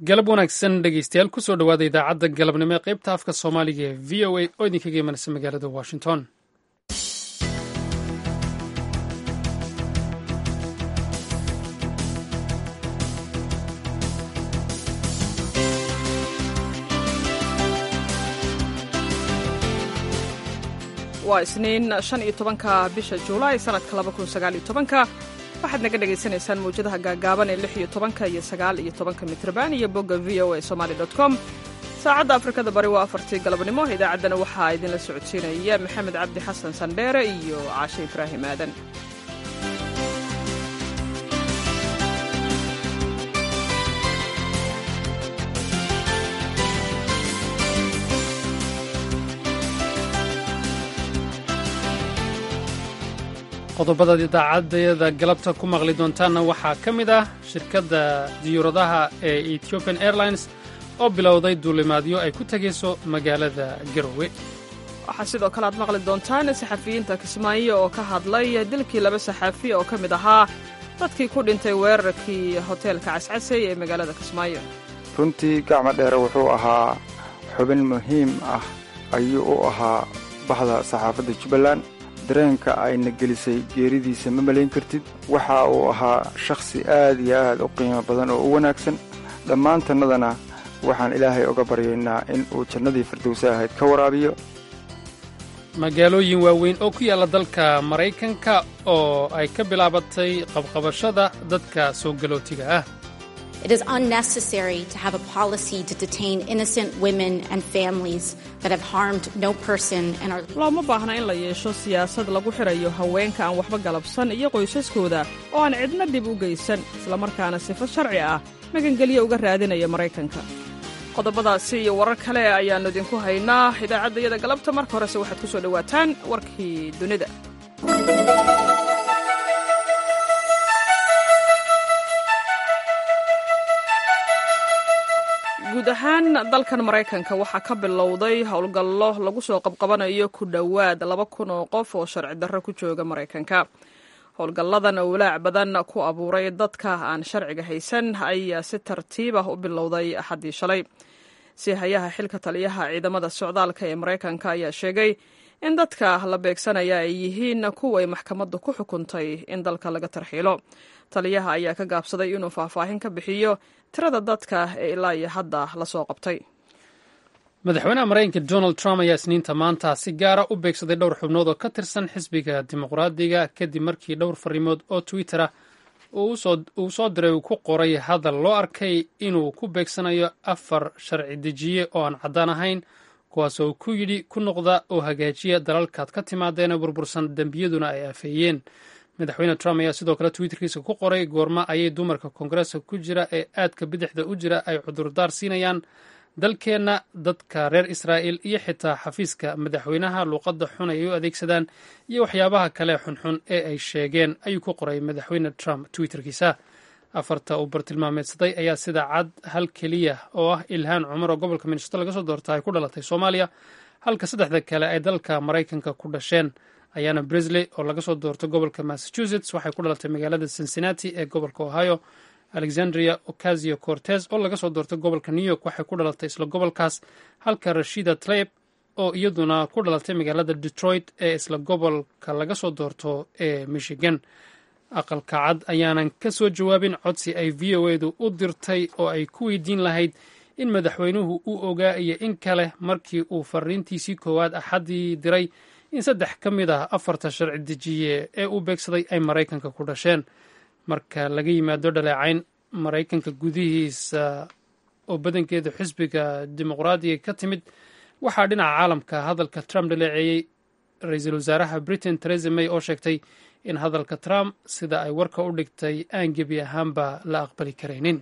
galab wanaagsan dhegeystayaal kusoo dhowaada idaacadda galabnimo ee qaybta afka soomaaliga ee v o a oo idinkaga imanaysa magaalada washington waa isniin shan iyo tobanka bisha juulaay sanadka laba kun sagaal iyo tobanka waxaad naga dhagaysanaysaan mawjadaha gaagaaban ee lix iyo tobanka iyo sagaal iyo tobanka mitrban iyo bogga v o a somaali dot com saacadda afrikada bari waa afartii galabnimo idaacaddana waxaa idinla socodsiinaya maxamed cabdi xasan sandheere iyo caashe ibraahim aadan qodobadaad idaacaddayada galabta ku maqli doontaanna waxaa ka mid ah shirkadda diyuuradaha ee ethiopian airlines oo bilowday duulimaadyo ay ku tegayso magaalada garowe waxaa sidoo kale aad maqli doontaan saxafiyiinta kismaayo oo ka hadlay dilkii laba saxaafi oo ka mid ahaa dadkii ku dhintay weerarkii hoteelka cascasey ee magaalada kismaayo runtii gacmo dheere wuxuu ahaa xubin muhiim ah ayuu u ahaa baxda saxaafadda jubbaland dareenka ayna gelisay geeridiisa ma malayn kartid waxa uu ahaa shakhsi aad iyo aad u qiimo badan oo u wanaagsan dhammaantannadana waxaan ilaahay oga baryaynaa in uu jannadii firdowsa ahayd ka waraabiyo magaalooyin waaweyn oo ku yaalla dalka maraykanka oo ay ka bilaabatay qabqabashada dadka soo galootiga ah It is unnecessary to have a policy to detain innocent women and families that have harmed no person and are looma baahna in la yeesho siyaasad lagu xidhayo haweenka aan waxba galabsan iyo qoysaskooda oo aan cidna dhib u geysan islamarkaana sifo sharci ah magangelyo uga raadinaya maraykanka qodobadaasi iyo warar kale ayaannu idinku haynaa idaacaddayada galabta marka horese waxaad ku soo dhowaataan warkii dunida guud ahaan dalkan maraykanka waxaa ka bilowday howlgallo lagu soo qabqabanayo ku dhowaad laba kun oo qof oo sharci darro ku jooga maraykanka howlgalladan oo walaac badan ku abuuray dadka aan sharciga haysan ayaa si tartiib ah u bilowday axaddii shalay si hayaha xilka taliyaha ciidamada socdaalka ee maraykanka ayaa sheegay in dadka la beegsanaya ay yihiin kuway maxkamaddu ku xukuntay in dalka laga tarxiilo taliyaha ayaa ka gaabsaday inuu faahfaahin ka bixiyo tirada dadka ee ilaa iyo hadda la soo qabtay madaxweynaha maraykanka donald trump ayaa isniinta maanta si gaara u beegsaday dhowr xubnood oo ka tirsan xisbiga dimuqraadiga kadib markii dhowr fariimood oo twitter ah uu soo diray uu ku qoray hadal loo arkay inuu ku beegsanayo afar sharci dejiye oo aan caddaan ahayn kuwaas oo ku yidhi ku noqda oo hagaajiya dalalkaad ka timaadeena burbursan dembiyaduna ay afeeyeen madaxweyne trump ayaa sidoo kale twitterkiisa ku qoray goorma ayay dumarka koongareeska ku jira ee aadka bidixda u jira ay cudurdaar siinayaan dalkeenna dadka reer israa'il iyo xitaa xafiiska madaxweynaha luuqadda xun ay u adeegsadaan iyo waxyaabaha kale xunxun ee ay sheegeen ayuu ku qoray madaxweyne trump twitterkiisa afarta uu bartilmaameedsaday ayaa sida cad hal keliya oo ah ilhaan cumar oo gobolka minnesota laga soo doorta ay ku dhalatay soomaaliya halka saddexda kale ay dalka maraykanka ku dhasheen ayaana brisley oo laga soo doorto gobolka massachusetts waxay ku dhalatay magaalada cincinnati ee gobolka ohio alexandria ocasio cortes oo laga soo doortay gobolka new york waxay ku dhalatay isla gobolkaas halka rashida tlaib oo iyaduna ku dhalatay magaalada detroit ee isla gobolka laga soo doorto ee michigan aqalka cad ayaanan ka soo jawaabin codsi ay v o edu u dirtay oo ay ku weydiin lahayd in madaxweynuhu u ogaa iyo in kale markii uu fariintiisii koowaad axaddii diray in saddex ka mid ah afarta sharci dejiye ee uu beegsaday ay maraykanka ku dhasheen marka laga yimaado dhaleecayn maraykanka gudihiisa oo badankeeda xisbiga dimuqraadiga ka timid waxaa dhinaca caalamka hadalka trump dhaleeceeyey ra-iisul wasaaraha britain teresa may oo sheegtay in hadalka trump sida ay warka u dhigtay aan gebi ahaanba la aqbali karaynin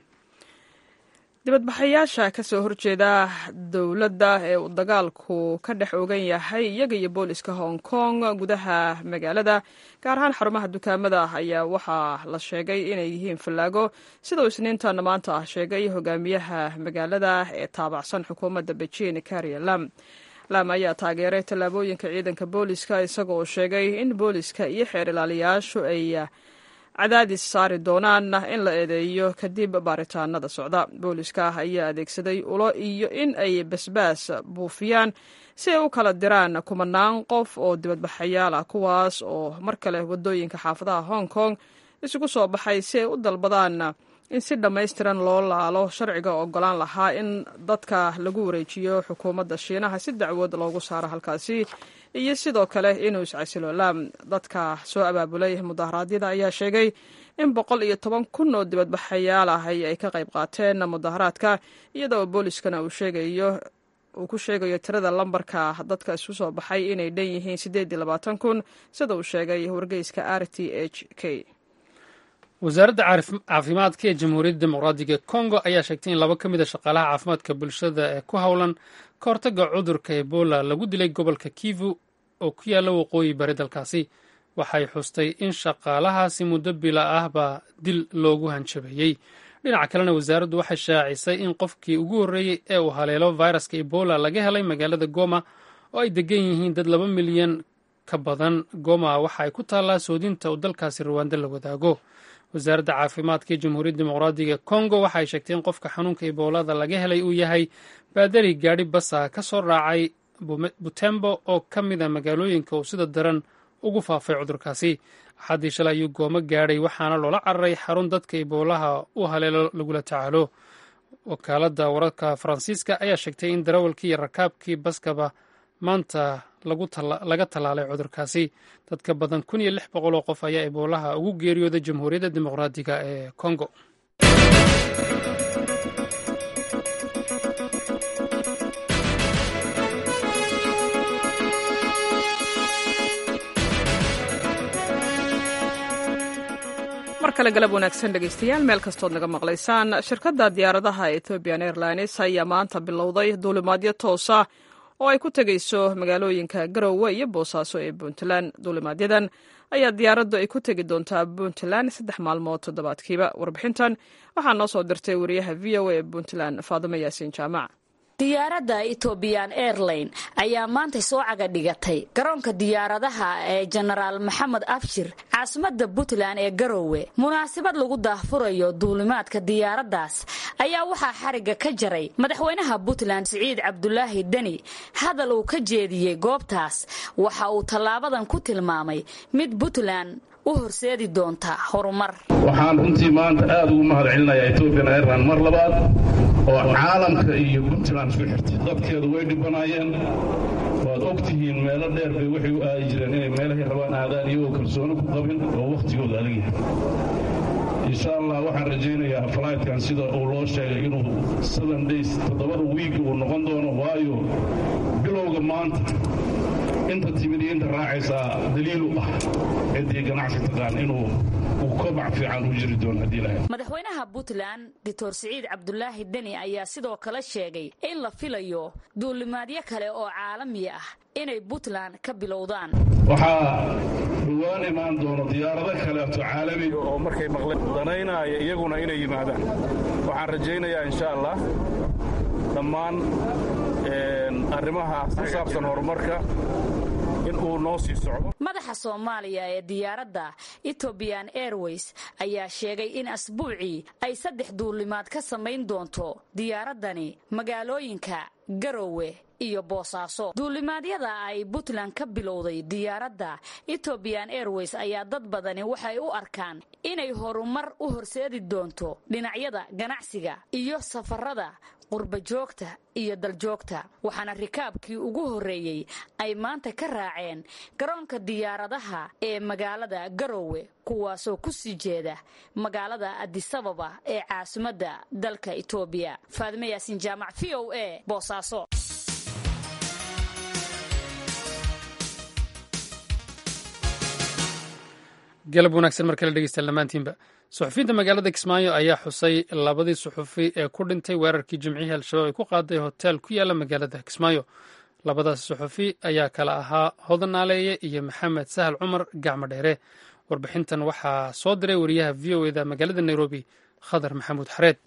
dibadbaxayaasha ka soo horjeeda dowladda ee uu dagaalku ka dhex ogan yahay iyaga iyo booliska hong kong gudaha magaalada gaar ahaan xarumaha dukaamada ayaa waxaa la sheegay inay yihiin fallaago sida uu isniintan maanta ah sheegay hogaamiyaha magaalada ee taabacsan xukuumadda beijing karia lam lam ayaa taageeray tallaabooyinka ciidanka booliska isagoo sheegay in booliska iyo xeer ilaaliyaashu ay cadaadis saari doonaan in la eedeeyo kadib baaritaanada socda booliska ayaa adeegsaday ulo iyo in ay basbaas buufiyaan si ay u kala diraan kumanaan qof oo dibadbaxayaal ah kuwaas oo mar kale waddooyinka xaafadaha hong kong isugu soo baxay si ay u dalbadaan in si dhammaystiran loo laalo sharciga ogolaan lahaa in dadka lagu wareejiyo xukuumadda shiinaha si dacwood loogu saaro halkaasi iyo sidoo kale inuu iscasiloolaam dadka soo abaabulay mudaharaadyada ayaa sheegay in boqol iyo toban kun oo dibadbaxayaal ah ay ka qayb qaateen mudaharaadka iyada oo booliskana uu sheegayo uu ku sheegayo tirada lambarka dadka isu soo baxay inay dhan yihiin siddeed iyo labaatan kun sida uu sheegay wargeyska r t h k wasaaradda caafimaadka ee jamhuuriyadda dimuqraadiga kongo ayaa sheegtay in laba ka mid a shaqaalaha caafimaadka bulshada ee ku howlan ka hortagga cudurka ebola lagu dilay gobolka kivu oo ku yaalla waqooyi bari dalkaasi waxay xustay in shaqaalahaasi muddo bila ahba dil loogu hanjabeeyey dhinaca kalena wasaaraddu waxay shaacisay in qofkii ugu horreeyey ee uu haleelo viruska ebola laga helay magaalada goma oo ay degan yihiin dad laba milyan ka badan goma waxa ay ku taallaa soodinta uu dalkaasi ruwaanda la wadaago wasaaradda caafimaadka ee jamhuuriyadda dimuqraadiga kongo waxa ay sheegtay in qofka xanuunka eboolada laga helay uu yahay baadari gaadhi basa ka soo raacay butembo oo ka mid a magaalooyinka uu sida daran ugu faafay cudurkaasi axaddii shalay ayuu goomo gaadhay waxaana loola cararay xarun dadka eboolaha u haleelo lagula tacaalo wakaaladda wararka faransiiska ayaa sheegtay in darawalkii iyo rakaabkii baskaba maanta laga tallaalay cudurkaasi dadka badan kun iyo lix boqol oo qof ayaa eboolaha ugu geeriyooday jamhuuriyadda dimuqraadiga ee kongo mar kale galab wanaagsan dhegaystayaal meel kastood naga maqlaysaan shirkadda diyaaradaha ethiopian airlines ayaa maanta bilowday duulimaadyo toosa oo ay ku tegayso magaalooyinka garowe iyo boosaaso ee puntland duulimaadyadan ayaa diyaaraddu ay ku tegi doontaa puntland saddex maalmood toddobaadkiiba warbixintan waxaa noo soo dirtay wariyaha v o a ee puntland faadimo yaasiin jaamac diyaaradda ethoobiyan airline ayaa maanta soo caga dhigatay garoonka diyaaradaha ee jenaraal maxamed abshir caasimadda puntland ee garowe munaasabad lagu daahfurayo duulimaadka diyaaraddaas ayaa waxaa xarigga ka jaray madaxweynaha puntland siciid cabdulaahi deni hadal uu ka jeediyey goobtaas waxa uu tallaabadan ku tilmaamay mid puntland u horseedi doonta horumar waxaan runtii maanta aad ugu mahad celinayaa ethoobiyan airline mar labaad oo caalamka iyo puntland isku xirtay dadkeedu way dhibanaayeen waad og tihiin meelo dheer bay waxay u aadi jireen inay meelahay rabaan aadaan iyagoo kalsooni ku qabin oo wakhtigooda adag yahay insha allah waxaan rajaynayaa falaydkan sida uu loo sheegay inuu seven days toddobada wiigi uu noqon doono waayo bilowga maanta inta timid iyo inta raacaysaa daliil u ah ciddii ganacsi taqaan inuu uu kobac fiican u jiri doono haddii lahayd madaxweynaha puntland doctor siciid cabdulaahi deni ayaa sidoo kale sheegay in la filayo duulimaadyo kale oo caalami ah inay puntland ka bilowdaan waxaa dhowaan imaan doono diyaarado kaleeto caalami oo markay maqleen danaynaya iyaguna inay yimaadaan waxaan rajaynayaa insha allah dhammaan arrimaha ku saabsan horumarka in uu noo sii socdo madaxa soomaaliya ee diyaaradda ethoobiyan airways ayaa sheegay in asbuucii ay saddex duulimaad ka samayn doonto diyaaraddani magaalooyinka garowe iyo boosaaso duulimaadyada ay puntland ka bilowday diyaaradda ethoobiyan airways ayaa dad badani waxay u arkaan inay horumar u horseedi doonto dhinacyada ganacsiga iyo safarada qurbajoogta iyo daljoogta waxaana rikaabkii ugu horreeyey ay maanta ka raaceen garoonka diyaaradaha ee magaalada garowe kuwaasoo ku sii jeeda magaalada adisababa ee caasimadda dalka etoobiya faadime yaasiin jaamac v o a boosaaso galab wanaagsan mar kale dhegeystayaal dhammaantiinba suxufiyiinta magaalada kismaayo ayaa xusay labadii suxufi ee ku dhintay weerarkii jimcihii al-shabaab ay ku qaaday hotel ku yaala magaalada kismaayo labadaas suxufi ayaa kala ahaa hodan naaleeye iyo maxamed sahal cumar gacmo dheere warbixintan waxaa soo diray wariyaha v o eda magaalada nairobi khadar maxamuud xareed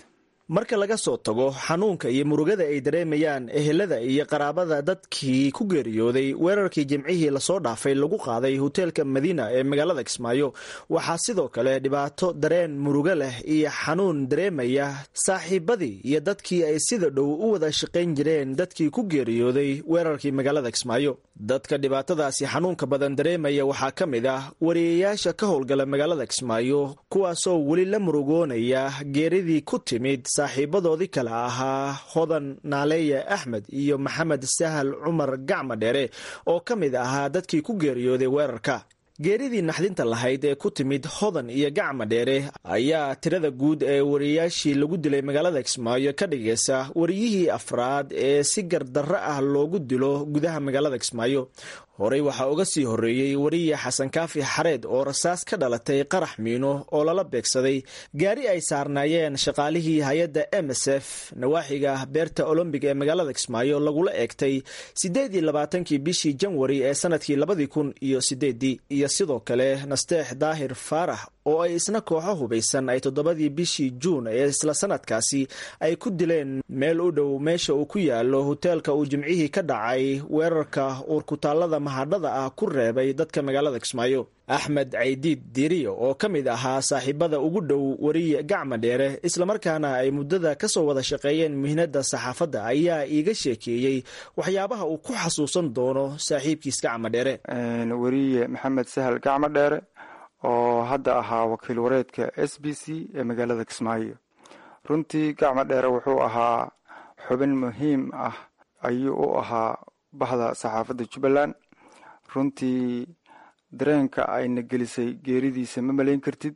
marka laga soo tago xanuunka iyo murugada ay dareemayaan ehelada iyo qaraabada dadkii ku geeriyooday weerarkii jimcihii lasoo dhaafay lagu qaaday hoteelka madiina ee magaalada kismaayo waxaa sidoo kale dhibaato dareen murugo leh iyo xanuun dareemaya saaxiibadii iyo dadkii ay sida dhow u wada shaqayn jireen dadkii ku geeriyooday weerarkii magaalada kismaayo dadka dhibaatadaasi xanuunka badan dareemaya waxaa ka mid ah wariyayaasha ka howlgala magaalada kismaayo kuwaasoo weli la murugoonaya geeridii ku timid saaxiibadoodii kale ahaa hodan naaleeye axmed iyo maxamed sahal cumar gacma dheere oo ka mid ahaa dadkii ku geeriyooday weerarka geeridii naxdinta lahayd ee ku timid hodan iyo gacma dheere ayaa tirada guud ee wariyayaashii lagu dilay magaalada kismaayo ka dhigaysa wariyihii afraad ee si gardarro ah loogu dilo gudaha magaalada kismaayo horey waxaa uga sii horreeyey wariye xasan kaafi xareed oo rasaas ka dhalatay qarax miino oo lala beegsaday gaari ay saarnaayeen shaqaalihii hay-adda m s f nawaaxiga beerta olombic ee magaalada kismaayo lagula eegtay siddeed iyo labaatankii bishii janwari ee sanadkii labadii kun iyo sideedii iyo sidoo kale nasteex daahir faarax oo ay isna kooxo hubaysan ay toddobadii bishii juun ee isla sanadkaasi ay ku dileen meel u dhow meesha uu ku yaalo hoteelka uu jimcihii ka dhacay weerarka uurkutaallada mahadhada ah ku reebay dadka magaalada kismaayo axmed caydiid diiriyo oo ka mid ahaa saaxiibada ugu dhow wariye gacma dheere islamarkaana ay muddada ka soo wada shaqeeyeen mihnada saxaafadda ayaa iiga sheekeeyey waxyaabaha uu ku xasuusan doono saaxiibkiis gacma dheere wariye maxamed sahal gacma dheere oo hadda ahaa wakiil wareedka s b c ee magaalada kismaayo runtii gacma dheere wuxuu ahaa xubin muhiim ah ayuu u ahaa bahda saxaafadda jubbaland runtii dareenka ayna gelisay geeridiisa ma malayn kartid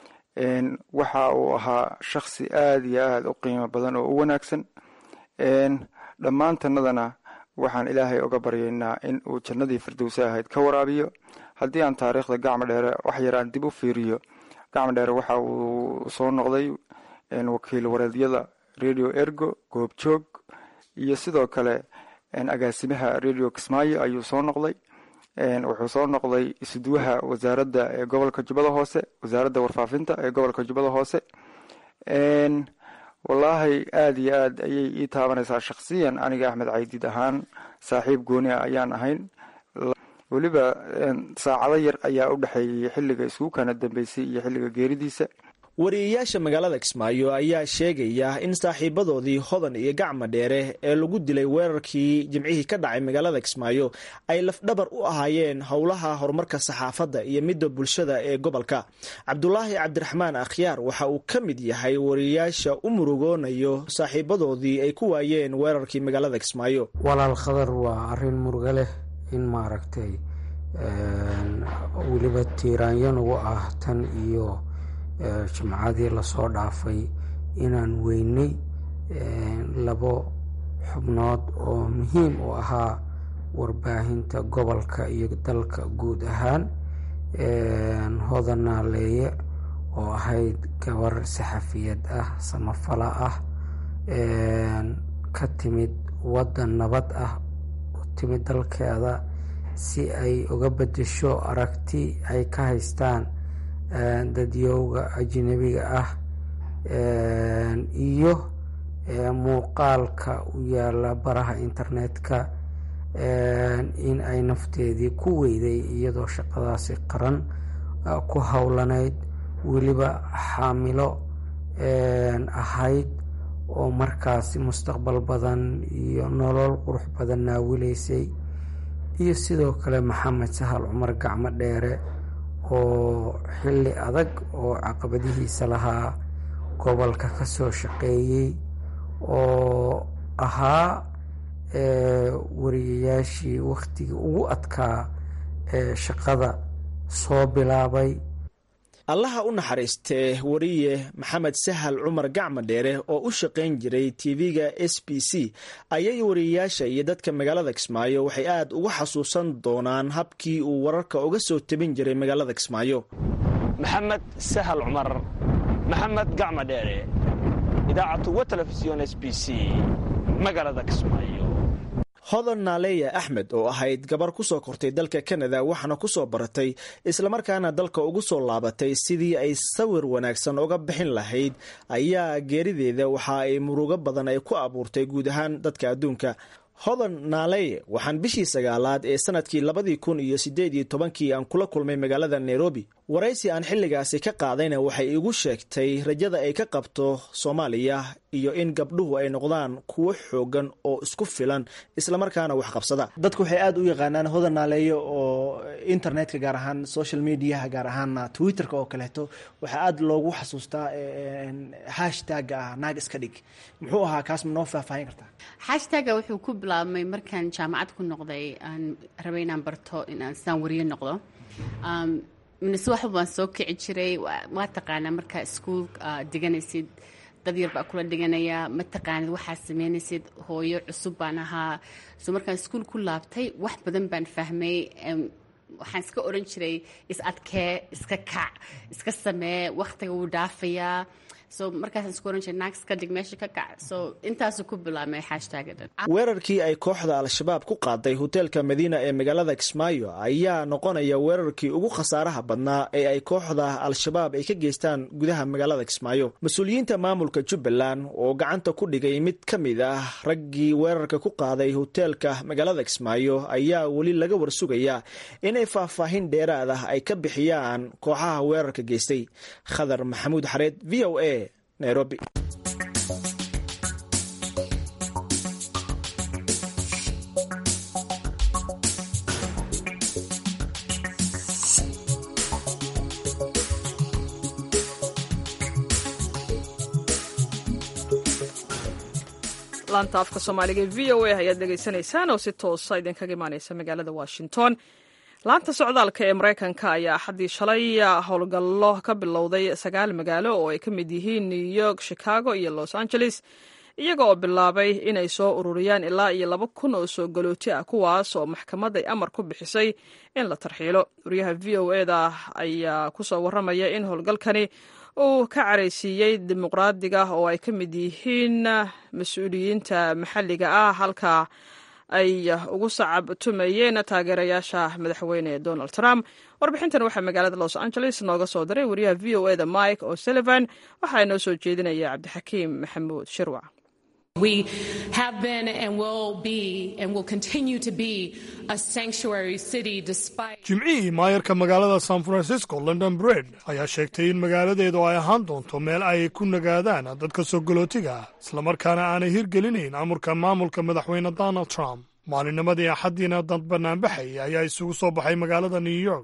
waxa uu ahaa shakhsi aada iyo aada u qiimo badan oo u wanaagsan dhammaantanadana waxaan ilaahay oga baryaynaa in uu jannadii firdowsa ahayd ka waraabiyo haddii aan taariikhda gacma dheere wax yaraan dib u fiiriyo gacma dheere waxa uu soo noqday wakiil wareedyada radio ergo goobjoog iyo sidoo kale agaasimaha radio kismaayo ayuu soo noqday wuxuu soo noqday isduwaha wasaaradda ee gobolka jubbada hoose wasaaradda warfaafinta ee gobolka jubbada hoose wallaahi aada iyo aad ayay ii taabanaysaa shakhsiyan aniga axmed caydiid ahaan saaxiib gooni ah ayaan ahayn weliba saacado yar ayaa u dhexeeyey xilliga isku kana dambeysay iyo xilliga geeridiisa wariyayaasha magaalada kismaayo ayaa sheegaya in saaxiibadoodii hodan iyo gacma dheere ee lagu dilay weerarkii jimcihii ka dhacay magaalada kismaayo ay lafdhabar u ahaayeen howlaha horumarka saxaafadda iyo midda bulshada ee gobolka cabdulaahi cabdiraxmaan akhyaar waxa uu ka mid yahay wariyayaasha u murugoonayo saaxiibadoodii ay ku waayeen weerarkii magaalada kismaayo walaal khadar waa arin murugo leh in maaragtay weliba tiiraanyo nagu ah tan iyo jimcadii lasoo dhaafay inaan weynay labo xubnood oo muhiim u ahaa warbaahinta gobolka iyo dalka guud ahaan hodan naaleeye oo ahayd gabar saxafiyad ah samafala ah ka timid waddan nabad ah u timid dalkeeda si ay uga bedesho aragti ay ka haystaan dadyowga ajnabiga ah iyo muuqaalka u yaala baraha internetka in ay nafteedii ku weyday iyadoo shaqadaasi qaran ku howlanayd weliba xaamilo ahayd oo markaasi mustaqbal badan iyo nolol qurux badan naawilaysay iyo sidoo kale maxamed sahal cumar gacmo dheere oo xilli adag oo caqabadihiisa lahaa gobolka ka soo shaqeeyey oo ahaa wariyayaashii wakhtigii ugu adkaa ee shaqada soo bilaabay allaha u naxariistee wariye maxamed sahal cumar gacma dheere oo u shaqayn jiray tv-ga s b c ayay wariyayaasha iyo dadka magaalada kismaayo waxay aada uga xasuusan doonaan habkii uu wararka uga soo tabin jiray magaalada kismaayo maxamed sahal cumar maxamed gacma dheere idaacatu wa telefisyon s b c magaalada kismaayo hodan naaleya axmed oo ahayd gabar ku soo kortay dalka kanada waxaana ku soo baratay islamarkaana dalka ugu soo laabatay sidii ay sawir wanaagsan uga bixin lahayd ayaa geerideeda waxa ay murugo badan ay ku abuurtay guud ahaan dadka adduunka hodan naaleye waxaan bishii sagaalaad ee sanadkii labadii kun iyo sideed iyo tobankii aan kula kulmay magaalada nairobi waraysi aan xilligaasi ka qaadayna waxay igu sheegtay rajada ay ka qabto soomaaliya iyo in gabdhuhu ay noqdaan kuwo xoogan oo isku filan islamarkaana wax qabsada dadku waxay aada u yaqaanaan hodan naaleeyo oo internetka gaar ahaan social mediaha gaar ahaan twitterka oo kaleeto waxaa aada loogu xasuustaa hashtagga ah naag iska dhig muxuu ahaa kaas ma noo faahfaahin kartaa hashtagga wuxuu ku bilaabmay markaan jaamacad ku noqday aan rabay inaan barto inaan sidaan wariye noqdo minase waxba baan soo kici jiray waa taqaanaa markaa iskuol diganaysid dad yar baa kula dhiganaya ma taqaanid waxaad sameynaysid hooyo cusub baan ahaa so markaan iskuol ku laabtay wax badan baan fahmay waxaan iska oran jiray is adkee iska kac iska samee wakhtiga wuu dhaafayaa so markaasaan isku oran jiray naag iska dhig meesha ka kac so intaasuu ku bilaabmay hashtagga dhan weerarkii ay kooxda al-shabaab ku qaaday hoteelka madiina ee magaalada kismaayo ayaa noqonaya weerarkii ugu khasaaraha badnaa ee ay kooxda al-shabaab ay ka geystaan gudaha magaalada kismaayo mas-uuliyiinta maamulka jubbaland oo gacanta ku dhigay mid ka mid ah raggii weerarka ku qaaday hoteelka magaalada kismaayo ayaa weli laga warsugayaa inay faahfaahin dheeraad ah ay ka bixiyaan kooxaha weerarka geystay khadar maxamuud xareed v o a nairobi laanta afka soomaaliga ee v o a ayaad dhegaysanaysaan oo si toosa idinkaga imaaneysa magaalada washington laanta socdaalka ee maraykanka ayaa axaddii shalay howlgallo ka bilowday sagaal magaalo oo ay ka mid yihiin new york chicago iyo los angeles iyaga oo bilaabay inay soo ururiyaan ilaa iyo laba kun oo soo galooti ah kuwaas oo maxkamad ay amar ku bixisay in la tarxiilo wariyaha v o e da ayaa kusoo warramaya in howlgalkani uu ka caraysiiyey dimuqraadiga oo ay ka mid yihiin mas-uuliyiinta maxalliga ah halka ay ugu sacab tumayeen taageerayaasha madaxweyne donald trump warbixintan waxaa magaalada los angeles nooga soo diray wariyaha v o e da mike o'sullivan waxaa inoo soo jeedinaya cabdixakiim maxamuud shirwac We have been and will be and will continue to be a sanctuary city despite jimcihii maayarka magaalada san francisco london bred ayaa sheegtay in magaaladeedu ay ahaan doonto meel ay ku nagaadaan dadka soo galootiga ah islamarkaana aanay hirgelinayn amurka maamulka madaxweyne donald trump maalinnimadii axaddiina dad bannaanbaxay ayaa isugu soo baxay magaalada new york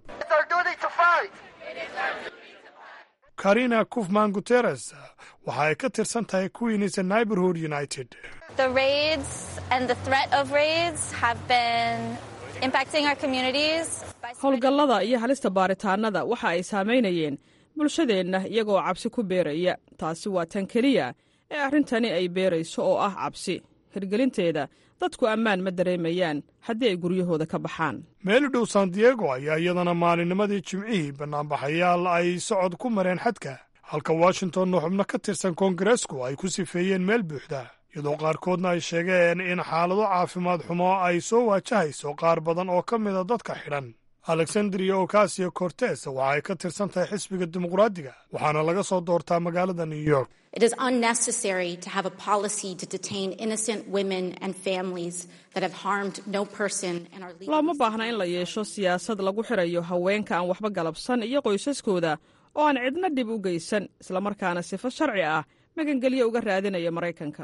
karina kufman guteres waxa ay ka tirsan tahay queens neighborhood united The raids and the threat of raids have been impacting our communities. howlgallada iyo halista baaritaannada waxa ay saamaynayeen bulshadeenna iyagoo cabsi ku beeraya taasi waa tan keliya ee arrintani ay beerayso oo ah cabsi hirgelinteeda dadku ammaan ma dareemayaan haddii ay guryahooda ka baxaan meeli dhow san diego ayaa iyadana maalinnimadii jimcihii bannaanbaxayaal ay socod ku mareen xadka halka washingtonna xubno ka tirsan koongareesku ay ku sifeeyeen meel buuxda iyadoo qaarkoodna ay sheegeen in xaalado caafimaad xumo ay soo waajahayso qaar badan oo ka mida dadka xidhan alexandria ocasio cortes waxa ay ka tirsan tahay xisbiga dimuqraadiga waxaana laga soo doortaa magaalada new york It is unnecessary to have a policy to detain innocent women and families that have harmed no person and are legal. looma baahna in la yeesho siyaasad lagu xirayo haweenka aan waxba galabsan iyo qoysaskooda oo aan cidna dhib u geysan islamarkaana sifo sharci ah magangelyo uga raadinaya maraykanka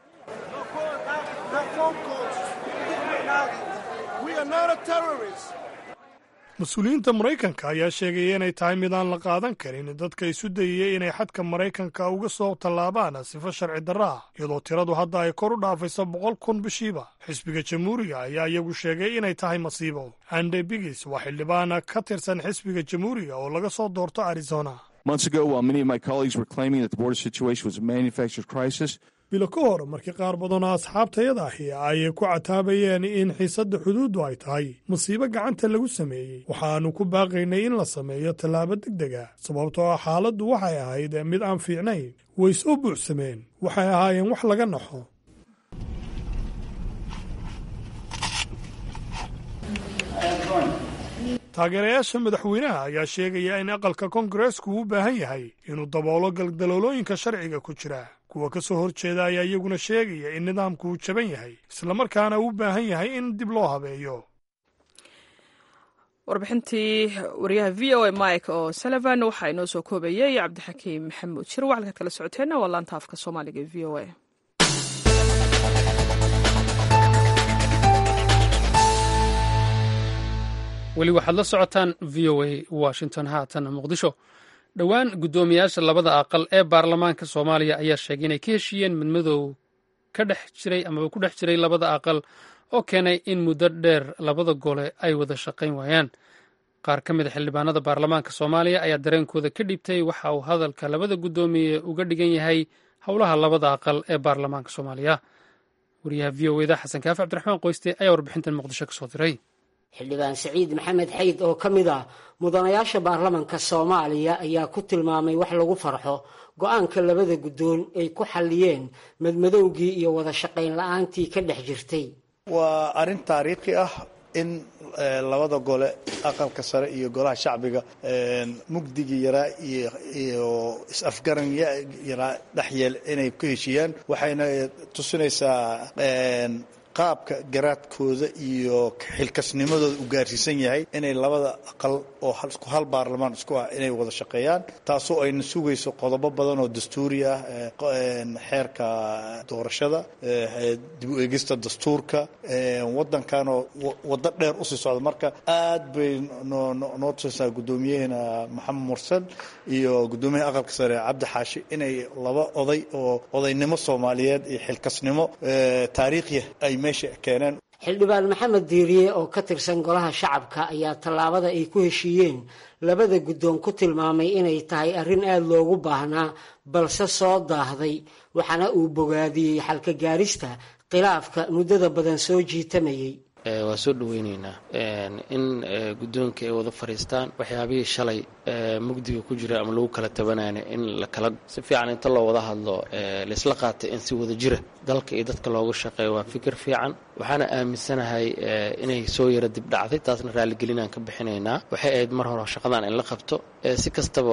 mas-uuliyiinta maraykanka ayaa sheegaya inay tahay mid aan la qaadan karin dadka isu dayaya inay xadka maraykanka uga soo tallaabaan sifo sharci darra ah iyadoo tiradu hadda ay kor u dhaafayso boqol kun bishiiba xisbiga jamhuuriga ayaa iyagu sheegay inay tahay masiibo ande bigis waa xildhibaan ka tirsan xisbiga jamhuuriga oo laga soo doorto arizona Months ago, while many of my colleagues were claiming that the border situation was a manufactured crisis, bilo ka hor markii qaar badanoo asxaabtayada ahi ay ku cataabayeen in xiisadda xuduuddu ay tahay masiibo gacanta lagu sameeyey waxaannu ku baaqaynay in la sameeyo tallaabo deg deg ah sababtoo ah xaaladdu waxay ahayd mid aan fiicnayn way soo buuxsameen waxay ahaayeen wax laga naxo taageerayaasha madaxweynaha ayaa sheegaya in aqalka kongareesku u baahan yahay inuu daboolo galdaloolooyinka sharciga ku jira kuwa ka soo horjeeda ayaa iyaguna sheegaya in nidaamku uu jaban yahay islamarkaana uu u baahan yahay in dib loo habeeyo warbixintii wariyaha v o a mike oo sullivan waxaa inoo soo koobayay cabdixakiim maxamuud shir waxalkaad kala socoteenna waa laanta afka soomaaliga e v o a weli waxaad la socotaan v o a washington haatan muqdisho dhowaan guddoomiyaasha labada aqal ee baarlamaanka soomaaliya ayaa sheegay inay ka heshiiyeen midmadow ka dhex jiray amaba ku dhex jiray labada aqal oo keenay in muddo dheer labada gole ay wada shaqayn waayaan qaar ka mid a xildhibaanada baarlamaanka soomaaliya ayaa dareenkooda ka dhibtay waxa uu hadalka labada guddoomiye uga dhigan yahay howlaha labada aqal ee baarlamaanka soomaaliya wariyaha v o eda xasan kaafi cabdiraxmaan qoyste ayaa warbixintan muqdisho ka soo diray xildhibaan saciid maxamed xayd oo ka mid ah mudanayaasha baarlamanka soomaaliya ayaa ku tilmaamay wax lagu farxo go-aanka labada guddoon ay ku xalliyeen madmadowgii iyo wada shaqayn la-aantii ka dhex jirtay waa arrin taariikhi ah in labada gole aqalka sare iyo golaha shacbiga mugdigii yaraa iyo is-afgaran yaraa dhexyeel inay ku heshiiyaan waxayna tusinaysaa qaabka garaadkooda iyo xilkasnimadooda u gaarsiisan yahay inay labada aqal oo hal baarlamaan isku ah inay wada shaqeeyaan taasoo ayna sugayso qodobo badan oo dastuuri ah xeerka doorashada dib u eegista dastuurka wadankanoo waddo dheer usii socda marka aad bay noo tusinaysaa guddoomiyaheena maxamed mursan iyo guddoomiyaha aqalka sare cabdi xaashi inay laba oday oo odaynimo soomaaliyeed iyo xilkasnimo taariikhiya ay xildhibaan maxamed diiriye oo ka tirsan golaha shacabka ayaa tallaabada ay ku heshiiyeen labada guddoon ku tilmaamay inay tahay arrin aada loogu baahnaa balse soo daahday waxaana uu bogaadiyey xalka gaarista khilaafka muddada badan soo jiitamayay waa soo dhaweyneynaa in guddoonka ay wada fadhiistaan waxyaabihii shalay mugdiga ku jira ama lagu kala tabanayna in la kala si fiican inta loo wada hadlo laisla qaatay in si wada jira dalka iyo dadka loogu shaqeeyo waa fikir fiican waxaana aaminsanahay inay soo yara dib dhacday taasna raaligelinaan ka bixinaynaa waxay ahayd mar hore shaqadan in la qabto si kastaba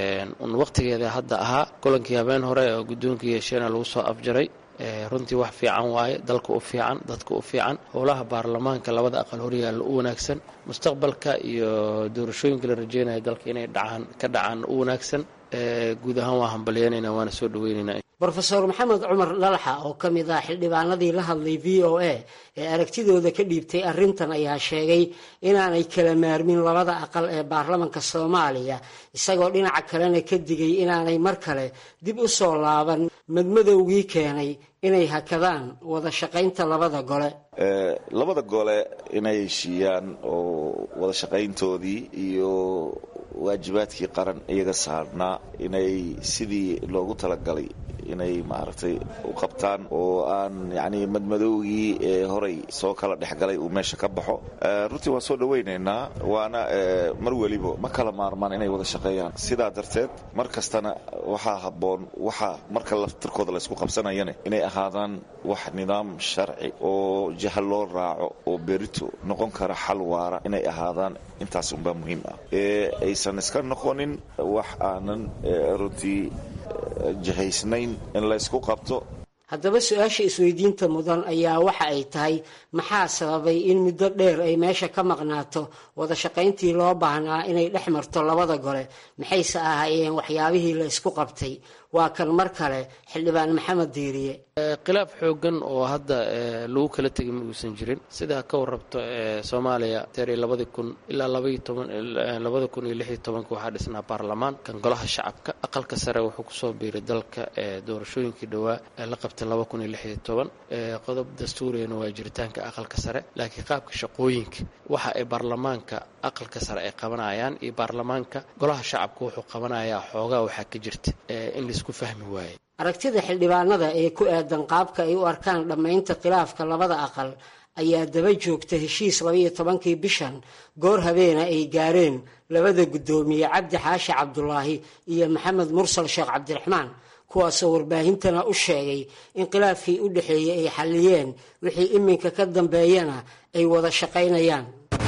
un waqtigeeda hadda ahaa kulankii habeen hore oo guddoonka yeesheena lagu soo afjaray runtii wax fiican waaye dalka u fiican dadka u fiican howlaha baarlamaanka labada aqal horyaalla u wanaagsan mustaqbalka iyo doorashooyinka la rajeynaya dalka inay dhacaan ka dhacaan u wanaagsan guud ahaan waa hambalyeynayna waana soo dhaweynaynaa rofeor maxamed cumar dhalaxa oo ka mid ah xildhibaanadii la hadlay v o a ee aragtidooda ka dhiibtay arrintan ayaa sheegay inaanay kala maarmin labada aqal ee baarlamanka soomaaliya isagoo dhinaca kalena ka digay inaanay mar kale dib u soo laaban madmadowgii keenay inay hakadaan wada shaqaynta labada gole labada gole inay heshiiyaan oo wada shaqayntoodii iyo waajibaadkii qaran iyaga saarnaa inay sidii loogu talagalay inay maaragtay u qabtaan oo aan yacni madmadowgii ee horay soo kala dhexgalay uu meesha ka baxo runtii waan soo dhawaynaynaa waana mar weliba ma kala maarmaan inay wada shaqeeyaan sidaa darteed mar kastana waxaa habboon waxa marka laftirkooda laysku qabsanayana inay ahaadaan wax nidaam sharci oo jaha loo raaco oo berito noqon kara xal waara inay ahaadaan intaas unbaa muhiim ah ee aysan iska noqonin wax aanan runtii jihaysnayn in laysku qabto haddaba su-aasha isweydiinta mudan ayaa waxa ay tahay maxaa sababay in muddo dheer ay meesha ka maqnaato wada shaqayntii loo baahnaa inay dhex marto labada gole maxayse ahaayeen waxyaabihii la ysku qabtay waa kan mar kale xildhibaan maxamed diiriye khilaaf xoogan oo hadda lagu kala tegay ma uusan jirin sidaa ka warrabto soomaaliya teeri labadii kun ilaa labaiyo toban labada kun iyo lix iyo tobanka waxaa dhisnaa baarlamaan kan golaha shacabka aqalka sare wuxuu kusoo biiray dalka doorashooyinkii dhowaa ee la qabtay laba kun iyo lix iyo toban qodob dastuuriyana waa jiritaanka aqalka sare laakiin qaabka shaqooyinka waxa ay baarlamaanka aqalka sare ay qabanayaan iyo baarlamaanka golaha shacabka wuxuu qabanayaa xoogaa waxaa ka jirta in laisku fahmi waaye aragtida xildhibaanada ee ku aadan qaabka ay u arkaan dhammaynta khilaafka labada aqal ayaa daba joogta heshiis labaiyo tobankii bishan goor habeena ay gaareen labada guddoomiye cabdi xaashi cabdulaahi iyo maxamed mursal sheekh cabdiraxmaan kuwaasoo warbaahintana u sheegay in khilaafkii u dhexeeyey ay xalliyeen wixii iminka ka dambeeyana ay wada shaqaynayaan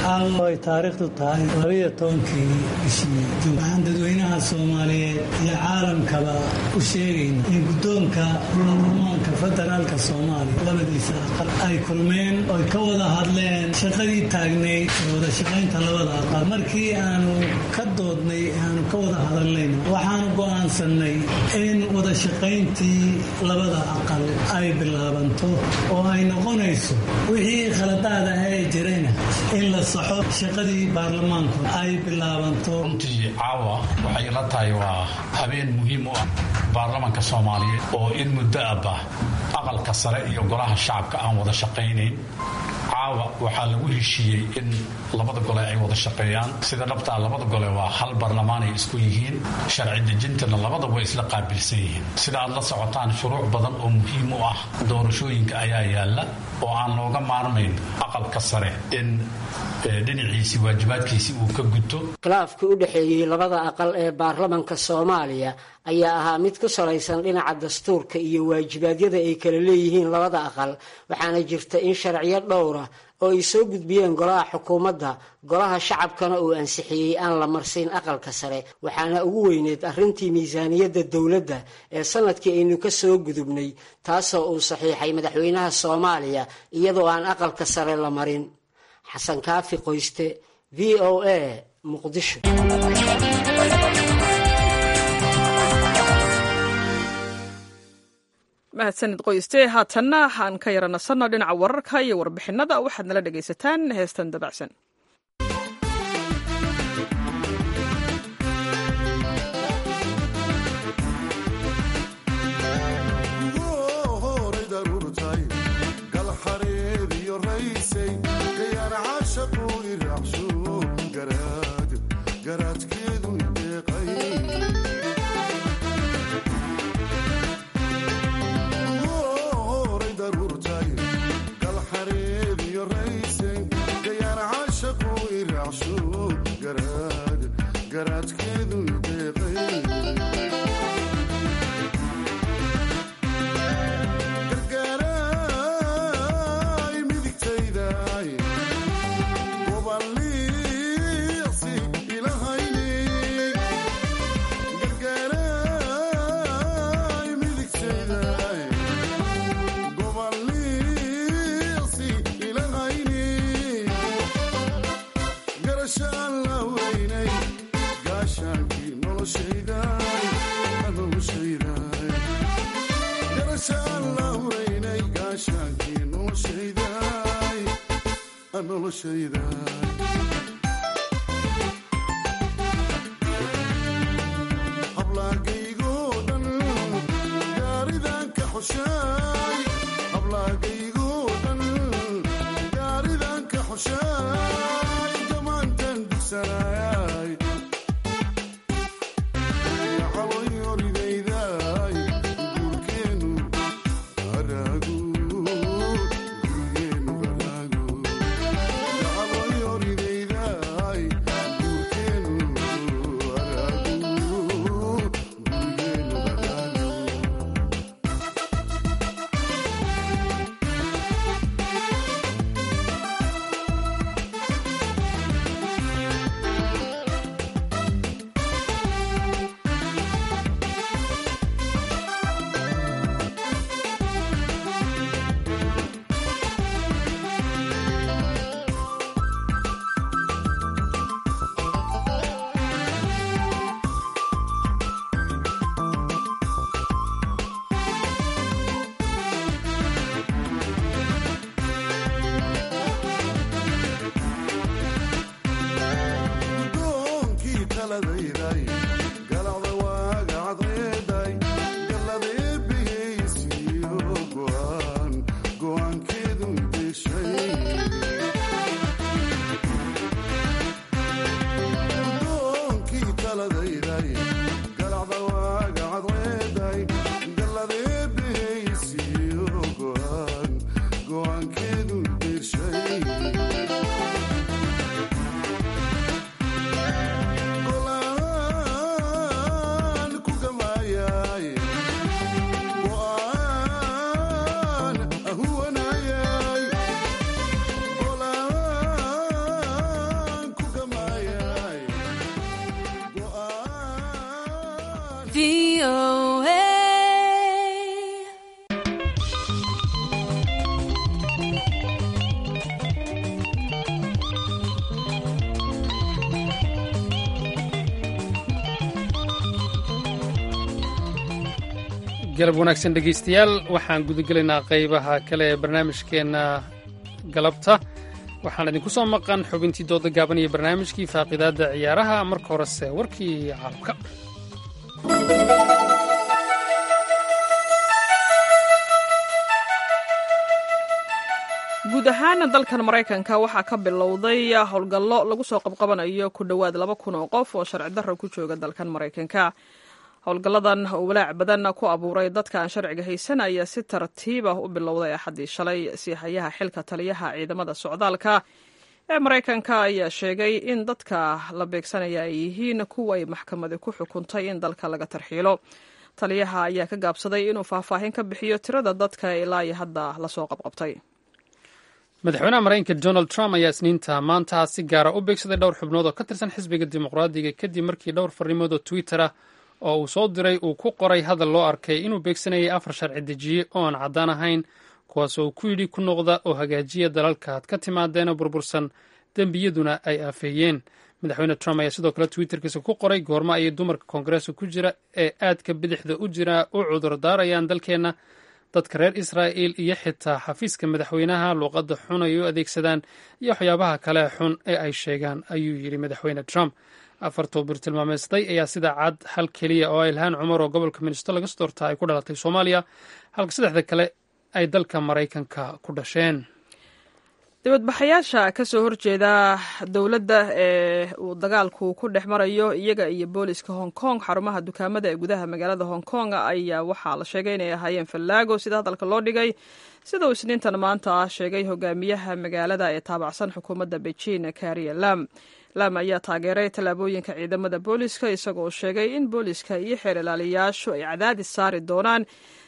caawa ay taariikhdu tahay labiyo tobankii bishii juun waxaan dadweynaha soomaaliyeed iyo caalamkaba u sheegayna in guddoonka baarlamaanka federaalka soomaaliya labadiisa aqal ay kulmeen oy ka wada hadleen shaqadii taagnayd ee wada shaqaynta labada aqal markii aanu ka doodnay aanu ka wada hadalnayna waxaanu go'aansannay in wada shaqayntii labada aqal ay bilaabanto oo ay noqonayso wixii khaladaad ah ee jirayna in la saxo shaqadii baarlamaanku ay bilaabanto runtii caawa waxay ila tahay waa habeen muhiim u ah baarlamanka soomaaliyeed oo in muddo abba aqalka sare iyo golaha shacabka aan wada shaqaynayn caawa waxaa lagu heshiiyey in labada gole ay wada shaqeeyaan sida dhabtaa labada gole waa hal barlamaan ay isku yihiin sharci dejintana labada way isla qaabilsan yihiin sida aad la socotaan shuruuc badan oo muhiim u ah doorashooyinka ayaa yaalla oo aan looga maarmayn aqalka sare in dhinaciisii waajibaadkiisii uu ka guto khilaafkii u dhexeeyey labada aqal ee baarlamanka soomaaliya ayaa ahaa mid ku salaysan dhinaca dastuurka iyo waajibaadyada ay kala leeyihiin labada aqal waxaana jirta in sharciyo dhowra oo ay soo gudbiyeen golaha xukuumadda golaha shacabkana uu ansixiyey aan la marsiin aqalka sare waxaana ugu weyneed arrintii miisaaniyadda dowladda ee sanadkii aynu ka soo gudubnay taasoo uu saxiixay madaxweynaha soomaaliya iyadoo aan aqalka sare la marin xasan kaafi qoyste v o a muqdisho mahadsanid qoyste haatanna aan ka yaranasanno dhinaca wararka iyo warbixinada waxaad nala dhegaysataan heestan dabacsan galab wanaagsan dhegaystayaal waxaan gudagelaynaa qaybaha kale ee barnaamijkeenna galabta waxaan idinku soo maqan xubintii dooda gaaban iyo barnaamijkii faaqidaadda ciyaaraha marka horese warkii caalamka guud ahaan dalkan maraykanka waxaa ka bilowday howlgallo lagu soo qabqabanayo ku dhowaad laba kun oo qof oo sharci darro ku jooga dalkan maraykanka howlgalladan oo walaac badan ku abuuray dadka aan sharciga haysan ayaa si tartiib ah u bilowday axaddii shalay siixayaha xilka taliyaha ciidamada socdaalka ee maraykanka ayaa sheegay in dadka la beegsanaya ay yihiin kuwa ay maxkamadi ku xukuntay in dalka laga tarxiilo taliyaha ayaa ka gaabsaday inuu faahfaahin ka bixiyo tirada dadka ilaa iyo hadda lasoo qabqabtay madaxweynaha maraykanka donald trump ayaa isniinta maanta si gaara u beegsaday dhowr xubnood oo ka tirsan xisbiga dimuqraadiga kadib markii dhowr farrimood oo twitter ah oo uu soo diray uu ku qoray hadal loo arkay inuu beegsanayay afar sharci dejiye oo aan caddaan ahayn kuwaas oo ku yidhi ku noqda oo hagaajiya dalalka aad ka timaadeen oo burbursan dembiyaduna ay aafeeyeen madaxweyne trump ayaa sidoo kale twitterkiisa ku qoray goormo ayay dumarka koongareeska ku jira ee aadka bidixda u jira u cudur daarayaan dalkeenna dadka reer israa'il iyo xitaa xafiiska madaxweynaha luuqadda xun ay u adeegsadaan iyo waxyaabaha kale xun ee ay sheegaan ayuu yidhi madaxweyne trump afartuu bir tilmaameystay ayaa sida cad hal keliya oo ilhaan cumar oo gobolka minnesota laga soo doortaa ay ku dhalatay soomaaliya halka saddexda kale ay dalka maraykanka ku dhasheen dibadbaxayaasha ka soo horjeeda dowladda ee uu dagaalku ku dhex marayo iyaga iyo booliska hong kong xarumaha dukaamada ee gudaha magaalada hong kong ayaa waxaa la sheegay inay ahaayeen fallaago sida hadalka loo dhigay sida uu isniintan maanta ah sheegay hogaamiyaha magaalada ee taabacsan xukuumadda beijing kariya lam lam ayaa taageeray tallaabooyinka ciidamada booliska isagoo sheegay in booliska iyo xeer ilaaliyayaashu ay cadaadis saari doonaan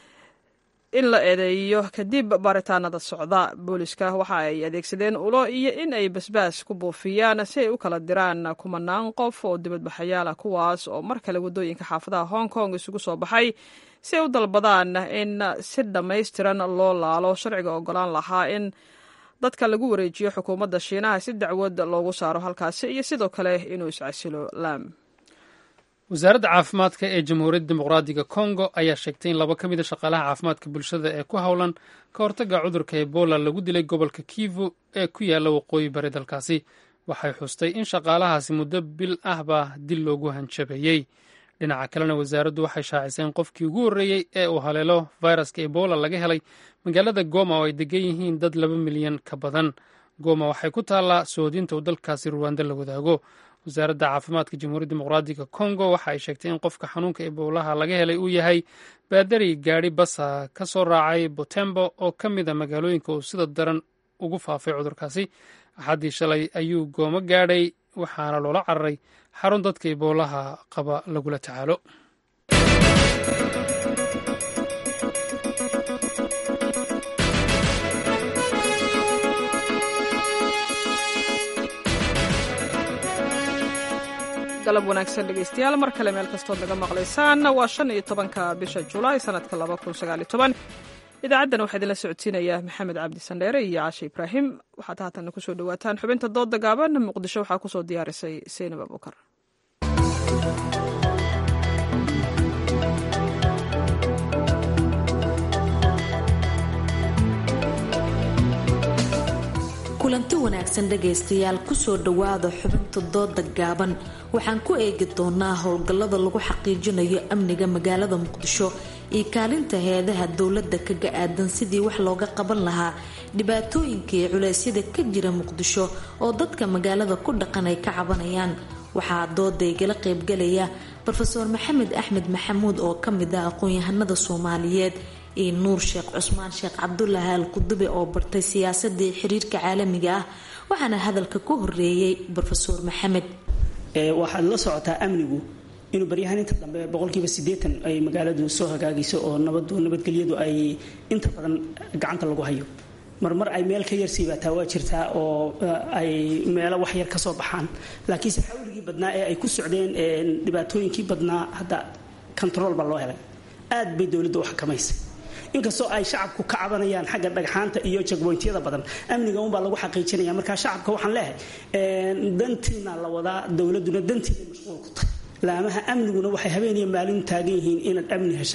in la eedeeyo kadib baaritaanada socda booliska waxa ay adeegsadeen ulo iyo in ay basbaas ku buufiyaan si ay u kala diraan kumanaan qof oo dibadbaxayaal ah kuwaas oo mar kale waddooyinka xaafadaha hong kong isugu soo baxay si ay u dalbadaan in si dhammaystiran loo laalo sharciga ogolaan lahaa in dadka lagu wareejiyo xukuumadda shiinaha si dacwad loogu saaro halkaasi iyo sidoo kale inuu iscasilo lam wasaaradda caafimaadka ee jamhuuriyadda dimuqraadiga kongo ayaa sheegtay in laba ka mid a shaqaalaha caafimaadka bulshada ee ku howlan ka hortagga cudurka ebola lagu dilay gobolka kivu ee ku yaalla waqooyi bari dalkaasi waxay xustay in shaqaalahaasi muddo bil ahba dil loogu hanjabeeyey dhinaca kalena wasaaraddu waxay shaacisay in qofkii ugu horreeyey ee uu haleelo fayraska ebola laga helay magaalada goma oo ay degan yihiin dad laba milyan ka badan goma waxay ku taallaa soodinta uu dalkaasi ruwanda la wadaago wasaaradda caafimaadka jamhuuriyadda dimuqraadiga kongo waxa ay sheegtay in qofka xanuunka ebolaha laga helay uu yahay baadari gaadhi basa ka soo raacay botembo oo ka mid a magaalooyinka uu sida daran ugu faafay cudurkaasi axaddii shalay ayuu goomo gaadhay waxaana loola cararay xarun dadka eboolaha qaba lagula tacaalo galab wanaagsan dhegaystayaal mar kale meel kastood naga maqlaysaan waa shan iyo tobanka bisha julaay sanadka laba kun sagaal iyo toban idaacaddan waxaa idinla socodsiinaya maxamed cabdi sandheere iyo caashe ibraahim waxaad haatanna kusoo dhawaataan xubinta dooda gaaban muqdisho waxaa kusoo diyaarisay seynab abukar kulanti wanaagsan dhagaystayaal kusoo dhowaada xubinta dooda gaaban waxaan ku eegi doonaa howlgallada lagu xaqiijinayo amniga magaalada muqdisho iyo kaalinta hay-adaha dowladda kaga aadan sidii wax looga qaban lahaa dhibaatooyinka iyo culeysyada ka jira muqdisho oo dadka magaalada ku dhaqan ay ka cabanayaan waxaa dooda igala qaybgalaya rofeor maxamed axmed maxamuud oo kamid ah aqoon-yahanada soomaaliyeed iyo nuur sheekh cusmaan sheekh cabdulaahi al qudube oo bartay siyaasadii xiriirka caalamiga ah waxaana hadalka ku horeeyey rofeor maxamed waxaad la socotaa amnigu inuu baryahaan inta dambe boqolkiiba sideetan ay magaaladu soo hagaagayso oo nabadu nabadgelyadu ay inta badan gacanta lagu hayo marmar ay meel ka yarsiibaataa waa jirtaa oo ay meelo wax yar ka soo baxaan laakiinse xawligii badnaa ee ay ku socdeen dhibaatooyinkii badnaa hadda control baa loo helay aad bay dowladda u xakamaysay inkastoo ay shacabku ka cabanayaan xagga dhagxaanta iyo jagboyntyada badan amniga unbaa lagu xaqiijinaya markaa shacabka waxaan leehay dantiina la wadaa dowladuna dantiina mashquul ku tahay laamaha amniguna waxay habeeniya maalin taagan yihiin inaad amni heshaan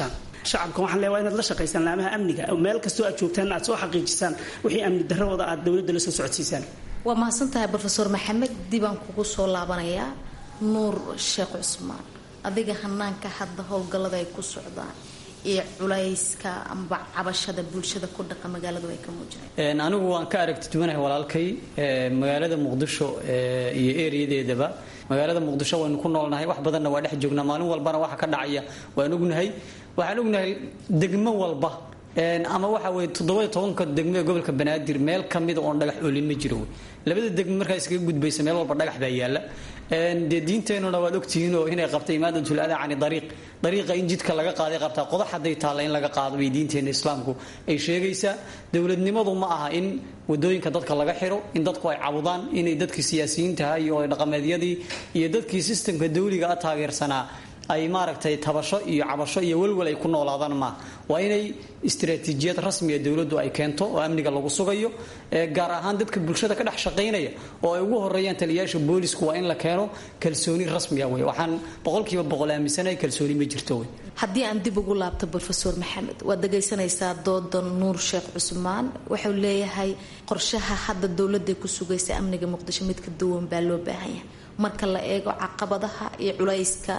shacabka waxaan leeyahay waa inaad la shaqaysaan laamaha amniga meel kastoo aad joogtaan aad soo xaqiijisaan wixii amni darradooda aad dowladda la soo socodsiisaan waa mahadsantahay brofeor maxamed dibaan kugu soo laabanayaa nuur sheekh cusmaan adiga hanaanka hadda howlgallada ay ku socdaan iyo culayska amba cabashada bulshada ku dhaqa magaaladu ay ka muujineen anigu waan ka aragti duwanahay walaalkay magaalada muqdisho iyo ereyadeedaba magaalada muqdisho waynu ku noolnahay wax badanna waa dhex joognaa maalin walbana waxa ka dhacaya waan ognahay waxaan ognahay degmo walba ama waxa weye toddoba tobanka degmo ee gobolka banaadir meel kamida oon dhagax oolin ma jiro wey labada degmo markaa iskaga gudbaysa meel walba dhagax baa yaala dee diinteenuna waad ogtihiin oo inay qabtay imaadatul adaa cani dariiq dariiqa in jidka laga qaaday qabtaa qodax hadday taalla in laga qaado bay diinteena islaamku ay sheegaysaa dowladnimadu ma aha in wadooyinka dadka laga xiro in dadku ay cabudaan inay dadkii siyaasiyiintaha iyo dhaqameedyadii iyo dadkii sistamka dawliga a taageersanaa ay maaragtay tabasho iyo cabasho iyo welwel ay ku noolaadaan maaha waa inay istaraatiijiyad rasmiga dowladdu ay keento oo amniga lagu sugayo gaar ahaan dadka bulshada ka dhex shaqaynaya oo ay ugu horeeyaan taliyayaasha boolisku waa in la keeno kalsooni rasmiga wey waxaan boqolkiiba boqol aaminsanahay kalsooni ma jirto wey haddii aan dib ugu laabto brofeor maxamed waad dhagaysanaysaa dooda nuur sheekh cusmaan wuxuu leeyahay qorshaha hadda dowladday ku sugaysa amniga muqdisho mid ka duwan baa loo baahan yahay marka la eego caqabadaha iyo culayska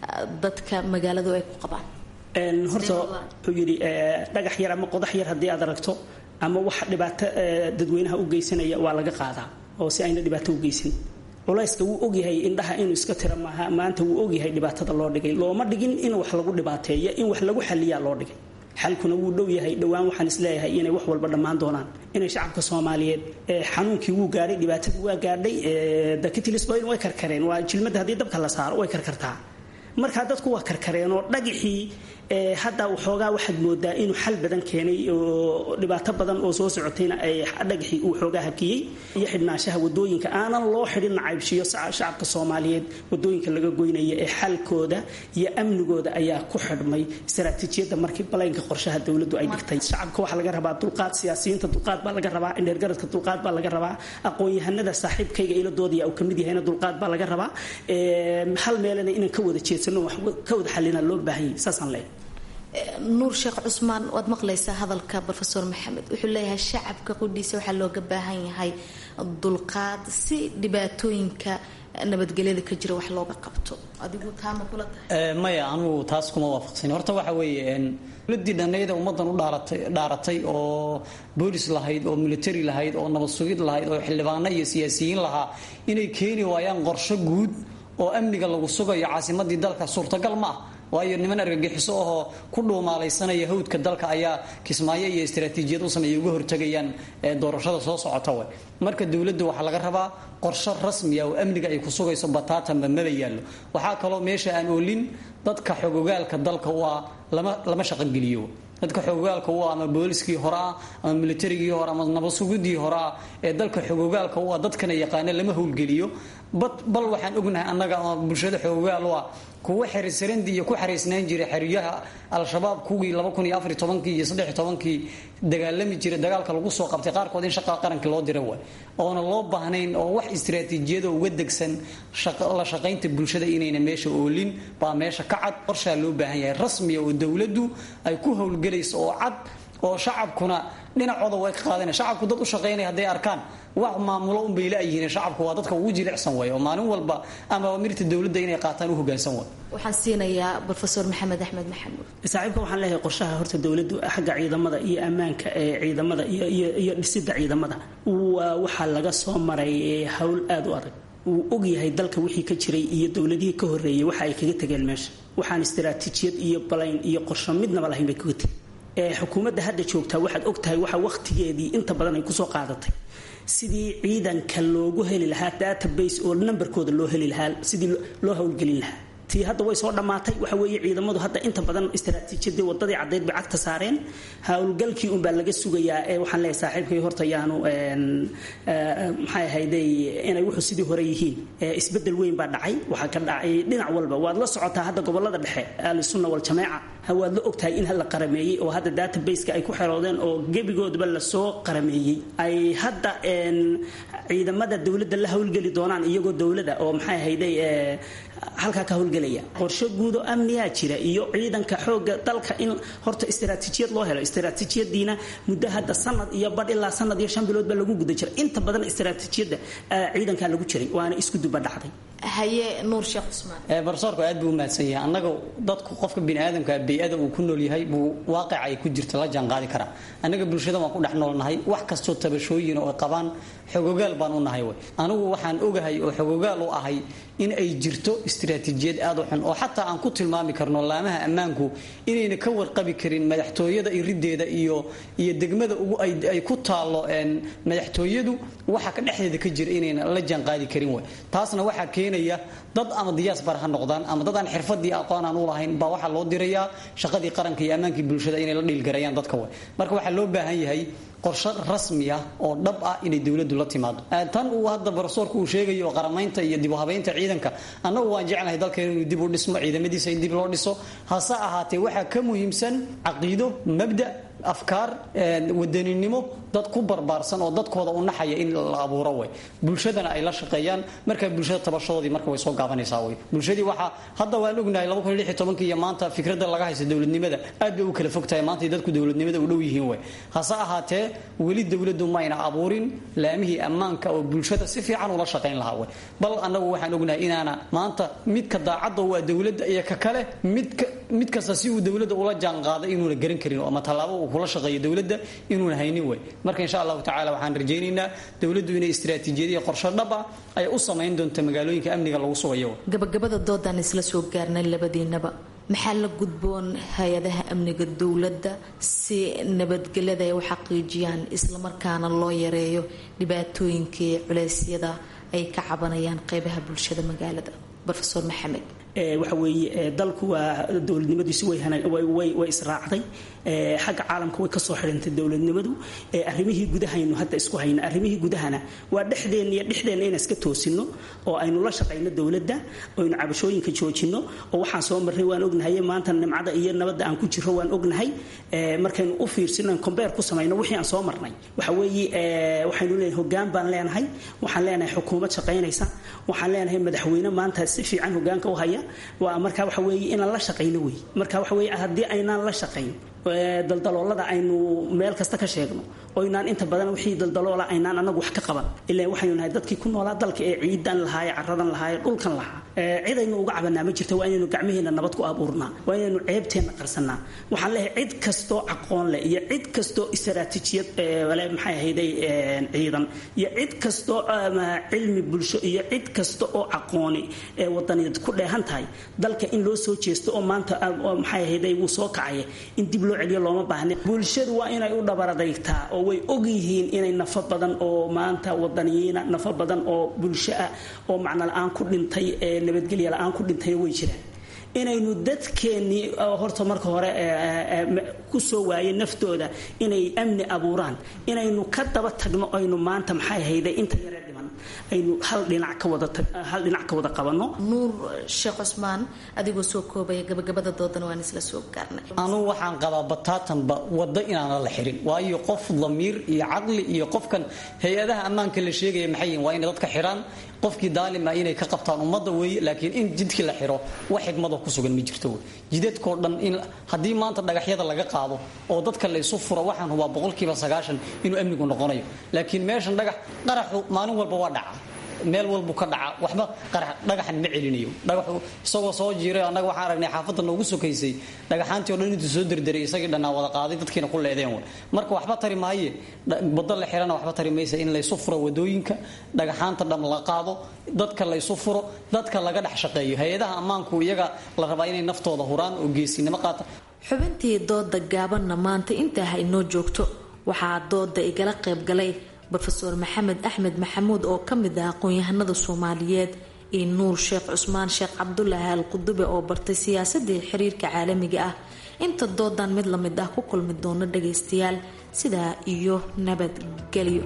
dadka magaaladu ay ku qabaan horta wuxuu yidhi dhagax yar ama qodax yar haddii aad aragto ama wax dhibaato dadweynaha u geysanaya waa laga qaadaa oo si ayna dhibaato u geysan culayska wuu ogyahay indhaha inuu iska tira maaha maanta wuu ogyahay dhibaatada loo dhigay looma dhigin in wax lagu dhibaateeyo in wax lagu xaliyaa loo dhigay xalkuna wuu dhow yahay dhowaan waxaan isleeyahay inay wax walba dhammaan doonaan inay shacabka soomaaliyeed xanuunkii wuu gaadhay dhibaatadii waa gaadhay dakitilisboyn way karkareen waa jilmadda haddii dabka la saaro way karkartaa markaa dadku waa karkareen oo dhagixii hadda waxoogaa waxaad moodaa inuu xal badan keenay oo dhibaato badan oo soo socotayna ay dhagixii uu xoogaa hakiyey iyo xidhnaanshaha wadooyinka aanan loo xidhin nacaybshiyo shacabka soomaaliyeed wadooyinka laga goynaya ee xalkooda iyo amnigooda ayaa ku xidhmay istaraatiijiyadda markii balaynka qorshaha dowladdu ay dhigtay shacabka waxaa laga rabaa dulqaad siyaasiyiinta dulqaad baa laga rabaa indheergaradka dulqaad baa laga rabaa aqoon-yahanada saaxiibkayga iladoodaya uu kamid yahayna dulqaad baa laga rabaa hal meelena inaan ka wada jeedsano wax ka wada xalina loo baahanyay saasaan leeyahay nuur sheekh cusmaan waad maqlaysaa hadalka rofeor maxamed wuxuu leeyahay shacabka qudhiisa waxaa looga baahan yahay dulqaad si dhibaatooyinka nabadgelyada ka jira wax looga qabto adigu taama kula tahay maya anugu taas kuma waafaqsan horta waxa weeye dowladii dhanayda ummadan u dhaaratay oo boolis lahayd oo military lahayd oo nabad sugid lahayd oo xildhibaano iyo siyaasiyiin lahaa inay keeni waayaan qorsho guud oo amniga lagu sugayo caasimadii dalka suurtagal ma ah waayo niman argagixiso ahoo ku dhuumaalaysanaya hawdka dalka ayaa kismaayo iyo istaraatiijiyad u sameeya uga hortagayaan doorashada soo socota we marka dowladda waxaa laga rabaa qorsho rasmiya oo amniga ay ku sugayso bataatanba maba yaallo waxaa kaloo meesha aan oolin dadka xogogaalka dalka waa lama lama shaqogeliyo dadka xogogaalka u ah ama booliskii hore ah ama militarigii hore ama nabadsugidii hore ah ee dalka xogogaalka u ah dadkana yaqaana lama howlgeliyo bal waxaan ognahay annaga ama bulshada xogogaal u ah kuwa xerisarandii iyo ku xariisnaan jiray xeryaha al-shabaab kuwii kii iyo kii dagaalami jiray dagaalka lagu soo qabtay qaarkood in shaqa qarankii loo dira waay oona loo baahnayn oo wax istaraatiijiyada uga degsan la shaqaynta bulshada inayna meesha oolin baa meesha ka cad qorshaa loo baahan yahay rasmiya oo dowladdu ay ku howlgelayso oo cad oo shacabkuna dhinacooda way ka qaadana shacabku dad u shaqaynaya hadday arkaan wax maamulo unbay la-yihiin shacabku waa dadka ugu jilicsan way oo maalin walba ama mirta dowladda inay qaataan u hogaansan way waxaan siinayaa rofeor maxamed axmed maxamuud saaxiibka waxaan leeyahay qorshaha horta dowladdu xagga ciidamada iyo ammaanka ee ciidamada iyo dhisidda ciidamada waa waxaa laga soo maray howl aada u adag wuu ogyahay dalka wixii ka jiray iyo dowladihii ka horeeyay waxa ay kaga tegeen meesha waxaan istaraatiijiyad iyo balayn iyo qorsho midnaba lahayn bay kaga tegeen xukuumadda hadda joogtaa waxaad ogtahay waxa wakhtigeedii inta badan ay kusoo qaadatay sidii ciidanka loogu heli lahaa database oo nambarkooda loo heli lahaa sidii loo howlgelin lahaa tii hadda way soo dhammaatay waxa weeye ciidamadu hadda inta badan istaraatiijiyadii wadadii caddeyd bay cagta saareen howlgalkii unbaa laga sugayaa ee waxaan leeyahay saaxiibkay horta yaanu maxay ahayday inay wuxuu sidii hore yihiin isbedel weyn baa dhacay waxaa ka dhacay dhinac walba waad la socotaa hadda gobolada dhexe ahlusunna waljamaaca waad la ogtahay in la qarameeyey oo hadda databaseka ay ku xeroodeen oo gebigoodaba lasoo qarameeyey ay hadda ciidamada dowladda la howlgeli doonaan iyagoo dowlada oo maxay ahayday halkaa ka howlgelaya qorshe guud oo amniyaa jira iyo ciidanka xooga dalka in horta istaraatiijiyad loo helo istaraatiijiyadiina muddo hadda sanad iyo badh ilaa sanad iyo shan bilood baa lagu guda jira inta badan istaraatiijiyadda ciidankaa lagu jiray waana isku duba dhacday haye nuur sheekh cusmaan barsoorku aad buu u mahadsan yahay annaga dadku qofka biniaadamka bey-ada uu ku nool yahay buu waaqica ay ku jirta la jaanqaadi karaa annaga bulshada waan ku dhex noolnahay wax kastoo tabashooyin oo qabaan xogogaal baan u nahay wey anigu waxaan ogahay oo xogogaal u ahay in ay jirto istiraatiijiyad aad u xun oo xataa aan ku tilmaami karno laamaha ammaanku inayna ka warqabi karin madaxtooyada irideeda iyo iyo degmada ugu ay ku taallo madaxtooyadu waxa ka dhexdeeda ka jira inayna la jaanqaadi karin wey taasna waxaa keenaya dad ama diyaasbar ha noqdaan ama dad aan xirfadii aqoon aan u lahayn baa waxaa loo dirayaa shaqadii qaranka iyo ammaankii bulshada inay la dhiilgarayaan dadka wey marka waxaa loo baahan yahay qorshe rasmi ah oo dhab ah inay dowladdu la timaado tan uu hadda barosoorku uu sheegayo qaramaynta iyo dib u habaynta ciidanka annagu waan jeclahay dalkeena inuu dib u dhismo ciidamadiisa in dib loo dhiso hase ahaatee waxaa ka muhiimsan caqiido mabda afkaar wadaninimo dad ku barbaarsan oo dadkooda u naxaya in la abuuro way bulshadana ay la shaqeeyaan markaa bulshada tabashadoodii marka way soo gaabanaysaa way bulshadii waxaa hadda waan ognahay iyo maanta fikradda laga haysta dowladnimada aad bay u kala fogtahay maanta dadku dowladnimada u dhow yihiin way hase ahaatee weli dowladdu mayna abuurin laamihii ammaanka oo bulshada si fiican ula shaqayn lahaa way bal annagu waxaan ognahay inaana maanta midka daacadda waa dowladda iyo ka kale midka mid kasta si uu dowladda ula jaanqaaday inuuna garan karin ama tallaabo uu kula shaqeeyo dowladda inuuna haynin way marka insha allahu tacala waxaan rajaynaynaa dowladdu inay istiraatiijiyad iyo qorshe dhab ah ay u samayn doonto magaalooyinka amniga lagu sugayo gabagabada doodaan isla soo gaarnay labadiinaba maxaa la gudboon hay-adaha amniga dowladda si nabadgelyada ay u xaqiijiyaan islamarkaana loo yareeyo dhibaatooyinkii culeysyada ay ka cabanayaan qeybaha bulshada magaalada rofeor maxamed waxa weeye dalku waa dowladnimadiisu way israacday xagga caalamka way kasoo xidhantay dowladnimadu arrimihii gudahaynu hadda isku hayna arrimihii gudahana waa dhexdeenna iyo dhexdeenna inaan iska toosino oo aynu la shaqayno dowladda oynu cabashooyinka joojino oo waxaan soo marnay waan ognahay maanta nimcada iyo nabadda aan ku jiro waan ognahay markaynu u fiirsino combeer ku samayno wixii aan soo marnay waxa weeye waxaynu leenahay hogaan baan leenahay waxaan leenahay xukuumad shaqaynaysa waxaan leenahay madaxweyne maanta si fiican hogaanka u haya waa marka waxa weeye inaan la shaqayno wey marka waxa weeye haddii aynaan la shaqayn daldaloolada aynu meel kasta ka sheegno oo inaan inta badan wixii daldaloola aynaan anagu wax ka qaban ilaa waxaynu nahay dadkii ku noolaa dalka ee ciidan lahaaye caradan lahaaye dhulkan lahaa cidaynu uga cabanaa ma jirta waa inaynu gacmaheena nabad ku abuurnaa waa inaynu ceebteenna qarsanaa waxaan leeyahay cid kastoo aqoon leh iyo cid kastoo istaraatiijiyad maxay ahayday ciidan iyo cid kastoo cilmi bulsho iyo cid kasta oo aqooni wadaniyaed ku dheehan tahay dalka in loo soo jeesto oo maanta maxay ahayday wuu soo kacaya in dib loo celiyo looma baahna bulshadu waa inay u dhabaradaygtaa oo way og yihiin inay nafo badan oo maanta wadaniyiina nafo badan oo bulsho ah oo macno la-aan ku dhintay nabadgelya la-aan ku dhintay way jiraan inaynu dadkeennii horta marka hore ku soo waayay naftooda inay amni abuuraan inaynu ka daba tagno aynu maanta maxay hayday inta yaree dhiman aynu hal dhinac ka wada hal dhinac ka wada qabanno nuur sheekh cusmaan adigoo soo koobaya gabagabada doodana waan isla soo gaarnay anugu waxaan qabaa bataatanba waddo inaana la xirin waayo qof damiir iyo caqli iyo qofkan hay-adaha ammaanka la sheegaya maxay yihin waa inay dadka xiraan qofkii daalima inay ka qabtaan ummadda weeye laakiin in jidkii la xiro wax xigmado ku sugan ma jirto wey jidadkoo dhan in haddii maanta dhagaxyada laga qaado oo dadka la isu furo waxaan hubaa boqolkiiba sagaashan inuu amnigu noqonayo laakiin meeshan dhagax qaraxu maalin walba waa dhaca meel walbu ka dhaca waxba dhagaxan ma celinayo dhagaxu isagoo soo jiiray annaga waxaan aragnay xaafadda noogu sokaysay dhagaxaantii o dhan intuu soo derderay isagii dhannaa wada qaaday dadkiina ku leedeen wey marka waxba tari maaye waddo la xirana waxba tari maysa in laysu furo wadooyinka dhagaxaanta dham la qaado dadka laysu furo dadka laga dhex shaqeeyo hay-adaha ammaanku iyaga la rabaa inay naftooda huraan oo geesinimo qaata xubintii dooda gaabanna maanta intaa ha inoo joogto waxaa dooda igala qayb galay rofeor maxamed axmed maxamuud oo ka mid ah aqoon-yahanada soomaaliyeed iyo nuur sheekh cusmaan sheekh cabdulaahi al qudube oo bartay siyaasadii xiriirka caalamiga ah inta doodan mid lamid ah ku kulmi doono dhagaystayaal sidaa iyo nabadgelyo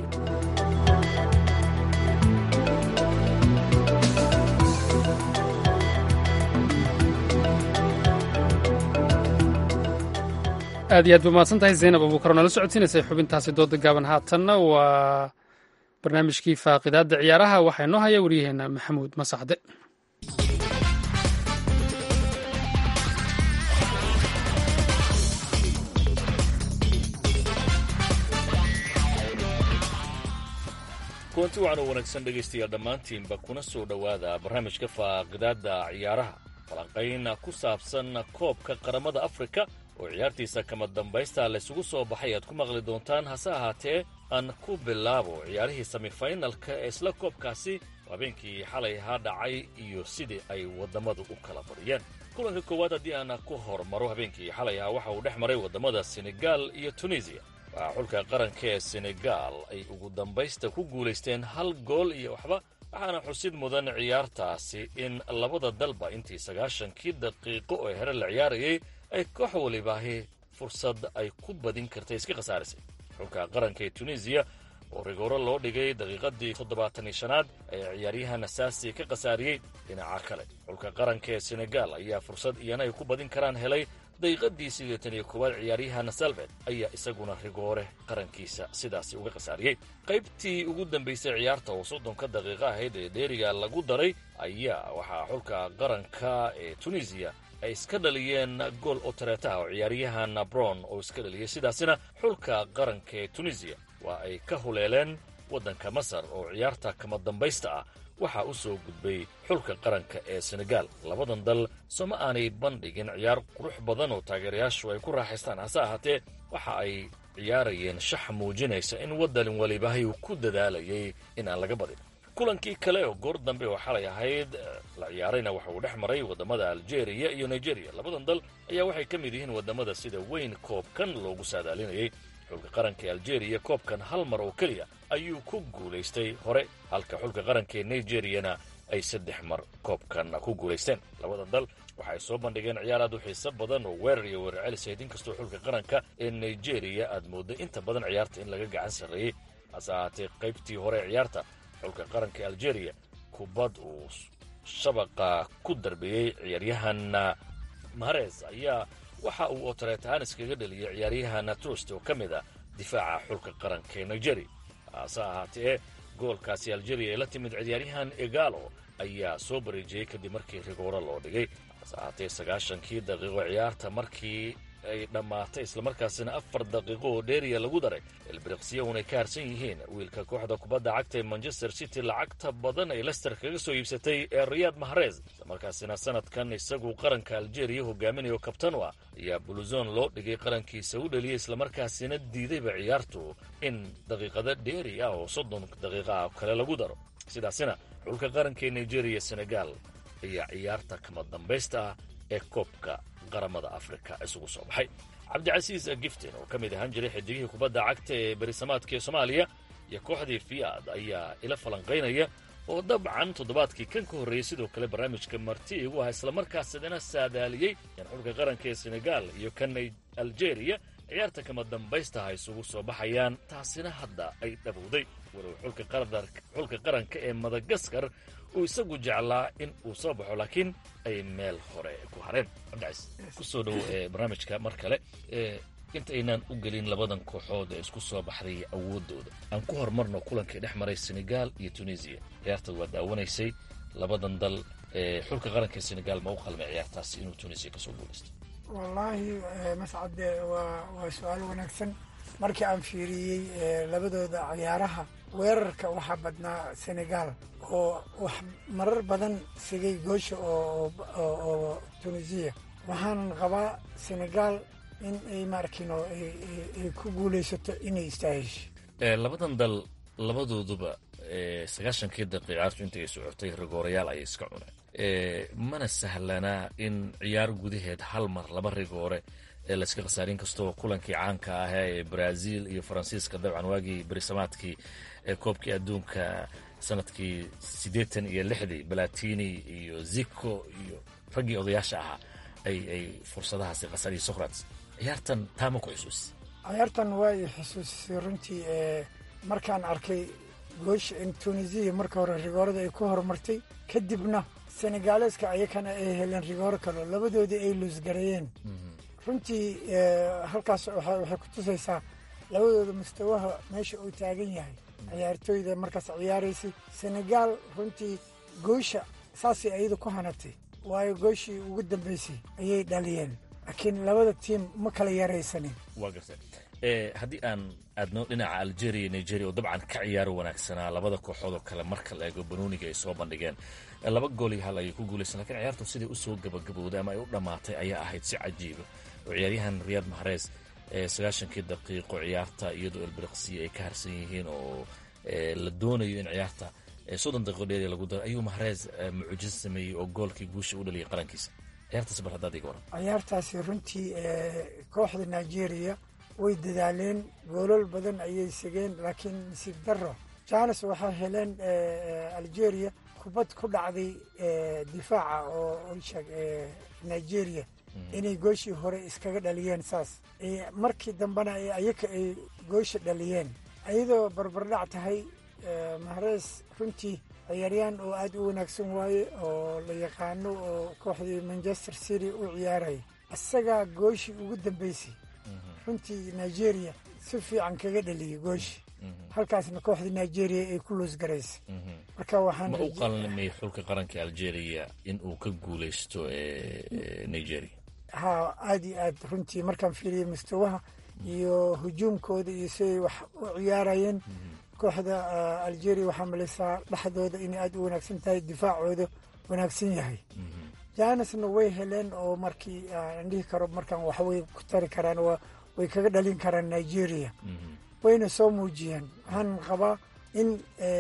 aad iyo aad ba mahadsan tahay zaynab abuukar oo nala socodsiinaysay xubintaasi dooda gaaban haatanna waa barnaamijkii faaqidaadda ciyaaraha waxaa inoo haya waryaheena maxamuud masaxde kulanti waxaan u wanaagsan dhegaystayaal dhammaantiinba kuna soo dhowaada barnaamijka faaqidaadda ciyaaraha falanqayn ku saabsan koobka qaramada afrika oo ciyaartiisa kama dambaysta laysugu soo baxay aad ku maqli doontaan hase ahaatee aan ku bilaabo ciyaarihii semifinalka ee isla koobkaasi habeenkii xalay ahaa dhacay iyo sidii ay wadammadu u kala badiyeen kulanka koowaad haddii aan ku hormaro habeenkii xalay ahaa waxa uu dhex maray wadammada senegaal iyo tunisiya waxaa xulka qaranka ee senegaal ay ugu dambaysta ku guulaysteen hal gool iyo waxba waxaana xusid mudan ciyaartaasi in labada dalba intii sagaashankii daqiiqo oo hore la ciyaarayay ay koox walibaahi fursad ay ku badin kartay iska khasaarisay xulka qaranka ee tunisiya oo rigooro loo dhigay daqiiqadii toddobaatan iyo shanaad ayaa ciyaaryahan asaasi ka khasaariyey dhinaca kale xulka qaranka ee senegaal ayaa fursad iyana ay ku badin karaan helay daqiiqadii siddeetan iyo koowaad ciyaaryahan salved ayaa isaguna rigoore qarankiisa sidaasi uga khasaariyey qaybtii ugu dambaysay ciyaarta oo soddonka daqiiqo ahayd ee dheeriga lagu daray ayaa waxaa xulka qaranka ee tunisiya ay iska dhaliyeen gool oo tareetaha oo ciyaaryahan bron oo iska dhaliyey sidaasina xulka qaranka ee tunisiya waa ay ka huleeleen waddanka masar oo ciyaarta kama dambaysta ah waxaa u soo gudbay xulka qaranka ee senegaal labadan dal sooma aanay bandhigin ciyaar qurux badan oo taageerayaashu ay ku raaxaystaan hase ahaatee waxa ay ciyaarayeen shax muujinaysa in waddan walibahay uu ku dadaalayay in aan laga badin kulankii kale oo goor dambe oo xalay ahayd la ciyaarayna waxa uu dhex maray waddamada aljeeriya iyo nigeriya labadan dal ayaa waxay ka mid yihiin waddamada sida weyn koobkan loogu saadaalinayay xulka qaranka ee aljeeriya koobkan hal mar oo keliya ayuu ku guulaystay hore halka xulka qaranka ee nigeriyana ay saddex mar koobkan ku guulaysteen labada dal waxa ay soo bandhigeen ciyaar aad u xiiso badan oo weerar iyo weerar celisayd inkastoo xulka qaranka ee nigeriya aad moodday inta badan ciyaarta in laga gacan sarreeyey hase ahaatee qaybtii hore ee ciyaarta xulka qaranka ee aljeeriya kubad uu shabaqa ku darbeeyey ciyaaryahan mahares ayaa waxa uu otareetahaan iskaga dhaliyay ciyaaryahan trust oo ka mid ah difaaca xulka qaranka ee nigeria hase ahaatee goolkaasi aljeria ee la timid ciyaaryahan egalo ayaa soo bareejiyey kadib markii rigooro loo dhigay hase ahaatee sagaashankii daqiiqo ciyaarta markii ay dhammaatay islamarkaasina afar daqiiqo oo dheeriya lagu daray elbiriqsiya unay ka harsan yihiin wiilka kooxda kubadda cagta ee manchester city lacagta badan ay lester kaga soo iibsatay ee riyaad mahrez islamarkaasina sanadkan isagu qaranka aljeeriya hogaaminayo kabtan u ah ayaa buluzon loo dhigay qarankiisa u dhaliyay islamarkaasina diidayba ciyaartu in daqiiqada dheeri ah oo soddon daqiiqa ah kale lagu daro sidaasina xulka qaranka ee nigeria senegal ayaa ciyaarta kama dambaysta ah ee koobka qaramada afrika isugu soo baxay cabdicasiis giftin oo ka mid ahaan jiray xidigihii kubadda cagta ee berisamaadka ee soomaaliya iyo kooxdii fiyaad ayaa ila falanqaynaya oo dabcan toddobaadkii kan ka horreeyey sidoo kale barnaamijka marti igu ah islamarkaasidana saadaaliyey in xulka qaranka ee senegaal iyo kan aljeeriya ciyaarta kama dambaystaha isugu soo baxayaan taasina hadda ay dhabowday walow xulka qaranka ee madagaskar uu isagu jeclaa in uu soo baxo laakiin ay meel hore ku hareen cabdicays kusoo dhow barnaamijka mar kale inta aynaan u gelin labadan kooxood ee isku soo baxday awooddooda aan ku horumarno kulankii dhex maray senegaal iyo tunisiya ciyaartaad waa daawanaysay labadan dal xulka qaranka ee senegaal ma u qalmay ciyaartaasi inuu tunisiya kasoo guulaysto wallaahi mascade waa waa su-aal wanaagsan markii aan fiiriyey labadooda ciyaaraha weerarka waxaa badnaa senegaal oo wax marar badan sigay goosha oo tunisiya waxaanan qabaa senegaal in ay maarkino ay ku guulaysato inay istaahisho labadan dal labadooduba sagaashankii daqiiq ciyaartu intay socotay rigoorayaal ayay iska cuneen mana sahlanaa in ciyaar gudaheed hal mar laba rigoore ee layska khasaarin kastoo kulankii caanka ah ee brazil iyo faransiiska dabcan waagii berisamaadkii ee koobkii adduunka sanadkii siddeetan iyo lixdii balatini iyo zico iyo raggii odayaasha ahaa ay ay fursadahaasi khasariyo socrates ciyaartan taama ku xusuusi ciyaartan waa i xusuusisay runtii markaan arkay goosha in tunisiya marka hore rigoorada ay ku horumartay kadibna senegaaleska ayakana ay heleen rigooro kaleo labadoodii ay luusgareeyeen runtii halkaas waxay ku tusaysaa labadooda mustawaha meesha uu taagan yahay ciyaartooyda markaas ciyaaraysay senegaal runtii goosha saasay ayadu ku hanatay waayo gooshii ugu dambaysay ayay dhaliyeen laakiin labada tiim ma kala yaraysanin waa garta haddii aan aadno dhinaca algeria nigeria oo dabcan ka ciyaaro wanaagsanaa labada kooxood oo kale marka la eego banooniga ay soo bandhigeen laba gool iyo hal ayay ku guulaysan lakiin ciyaartu siday usoo gabagabowday ama ay u dhammaatay ayaa ahayd si cajiiba oo ciyaaryahan riyaad mahrez sagaashankii daqiiqo ciyaarta iyadoo elbiriqsiya ay ka harsan yihiin oo la doonayo in ciyaarta soddon daqiiqo dheeriya lagu daro ayuu mahrez mucjiso sameeyey oo goolkii guusha u dhaliyay qarankiisa ciyaartaas bar haddaad iga waran ciyaartaasi runtii kooxda nigeria way dadaaleen goolal badan ayay segeen laakiin nasiib darro janes waxaa heleen algeria kubad ku dhacday difaaca oo sheeg nigeria inay gooshii hore iskaga dhaliyeen saas markii dambena ayaka ay goosha dhaliyeen ayadoo barbardhac tahay mahrees runtii ciyaaryaan oo aad u wanaagsan waaye oo la yaqaano oo kooxdii manchester city u ciyaaraya isagaa gooshii ugu dambaysay runtii nigeria si fiican kaga dhaliyay gooshi halkaasna kooxda nigeria ay ku luusgaraysay marka waxaan ma u qalmay xulka qaranka algeria in uu ka guulaysto nigeria ha aad iyo aad runtii markaan fiiriyay mustawaha iyo hujuumkooda iyo siday wax u ciyaarayeen kooxda algeria waxaa malaysaa dhexdooda inay aad u wanaagsan tahay difaacooda wanaagsan yahay janesna way heleen oo markii aan dhihi karo markaan waxway ku tari karaan way kaga dhalin karaan nigeria wayna soo muujiyeen waxaan qabaa in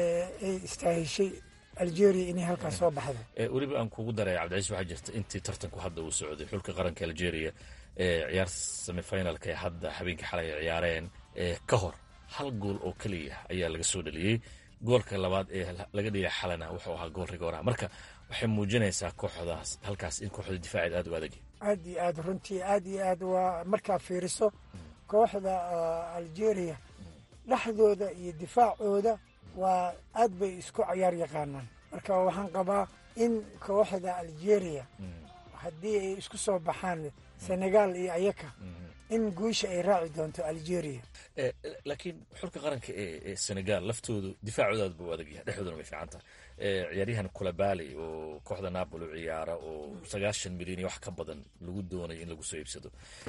ay istaahishay algeria inay halkaas soo baxdo weliba aan kugu daray cabdicaiis waxaa jirta intii tartanku hadda uu socday xulka qaranka algeria ciyaar semifinalka ee hadda habeenkii xalay ay ciyaareen ka hor hal gool oo keliya ayaa laga soo dhaliyey goolka labaad ee laga dhigay xalana wuxuu ahaa gool rigooraha marka waxay muujinaysaa kooxdaas halkaas in kooxda difaaceed aad u adag aad iyo aad runtii aad iyo aad waa markaa fiiriso kooxda algeria dhexdooda iyo difaacooda waa aad bay isku cayaar yaqaanaan marka waxaan qabaa in kooxda algeria haddii ay isku soo baxaan senegal iyo ayaka in guusha ay raaci doonto algeria laakiin xulka qaranka ee senegal laftoodu difaacooda aad buu u adag yahay dhexdooduna way fiican tahay ciyaaryahan kulabali oo kooxda napoli u ciyaara oo sagaashan milyan iyo wax ka badan lagu doonayo in lagu soo iibsado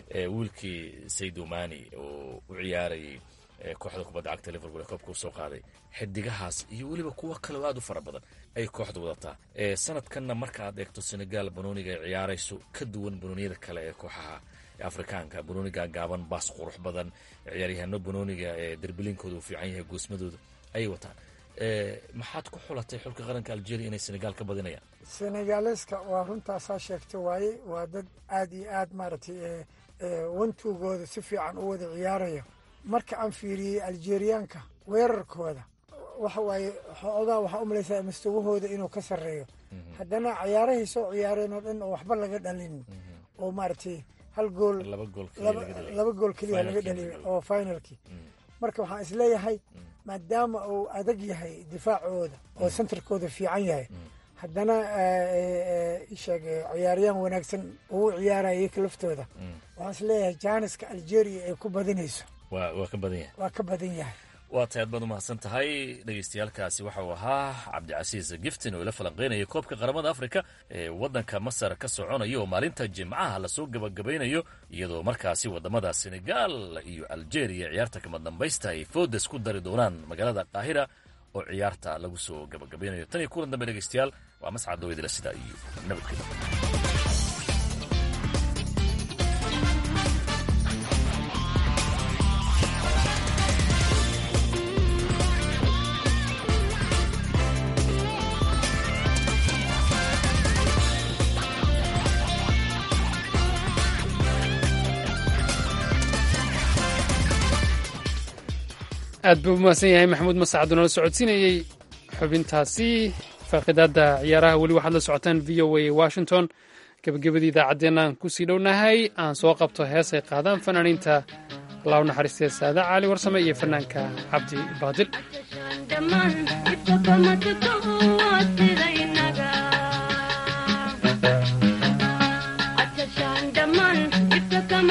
wiilkii saydomani oo u ciyaarayay kooxda kubadda cagta liverpool ee koobka u soo qaaday xidigahaas iyo weliba kuwo kaleo aad u fara badan ayay kooxda wadataa sanadkanna marka aad eegto senegal banooniga ay ciyaarayso ka duwan banooniyada kale ee kooxaha afrikaanka banooniga gaaban baas qurux badan ciyaaryahano banooniga ee derbiliinkooda uu fiican yahay goosmadooda ayay wataan maxaad ku xulatay xulka qaranka algeria inay senegal ka badinayaan senegaleska waa runtaasaa sheegta waaye waa dad aad iyo aad maaragtay wantugooda si fiican u wada ciyaaraya marka aan fiiriyey algeriyaanka weerarkooda waxa waaye xoogaa waxaa u malaysaa mustawahooda inuu ka sarreeyo haddana cayaarahay soo ciyaareen oo dhan oo waxba laga dhalin oo maaragtay hal gool laba gool keliya laga dhaliyay oo finalkii marka waxaan isleeyahay maadaama uu adag yahay difaacooda oo centerkooda fiican yahay haddana sheeg ciyaaryaan wanaagsan uu ciyaaraya iyaka laftooda waxaan isleeyahay jaaniska algeria ay ku badinayso waa ka badan yahay waa ka badan yahay waa tahay aad baad umahadsan tahay dhegeystayaalkaasi waxa uu ahaa cabdicasiis giftin oo ila falanqeynaya koobka qaramada afrika ee waddanka masar ka soconaya oo maalinta jimcaha lasoo gabagabaynayo iyadoo markaasi wadamada senegal iyo algeria ciyaarta kama dambaysta ay foodes ku dari doonaan magaalada qaahira oo ciyaarta lagu soo gabagabaynayo tan iyo kulan dambe dhegeystayaal waa mascad dowidila sidaa iyo nabadgelyo aad buu umahadsan yahay maxamuud masacad oo nala socodsiinayey xubintaasi faaqidaadda ciyaaraha weli waxaad la socotaan v o a washington gebagabadii idaacaddeenna aan kusii dhownahay aan soo qabto heesay qaadaan fanaaniinta allahu naxariistee saada caali warsame iyo fanaanka cabdi baadil kama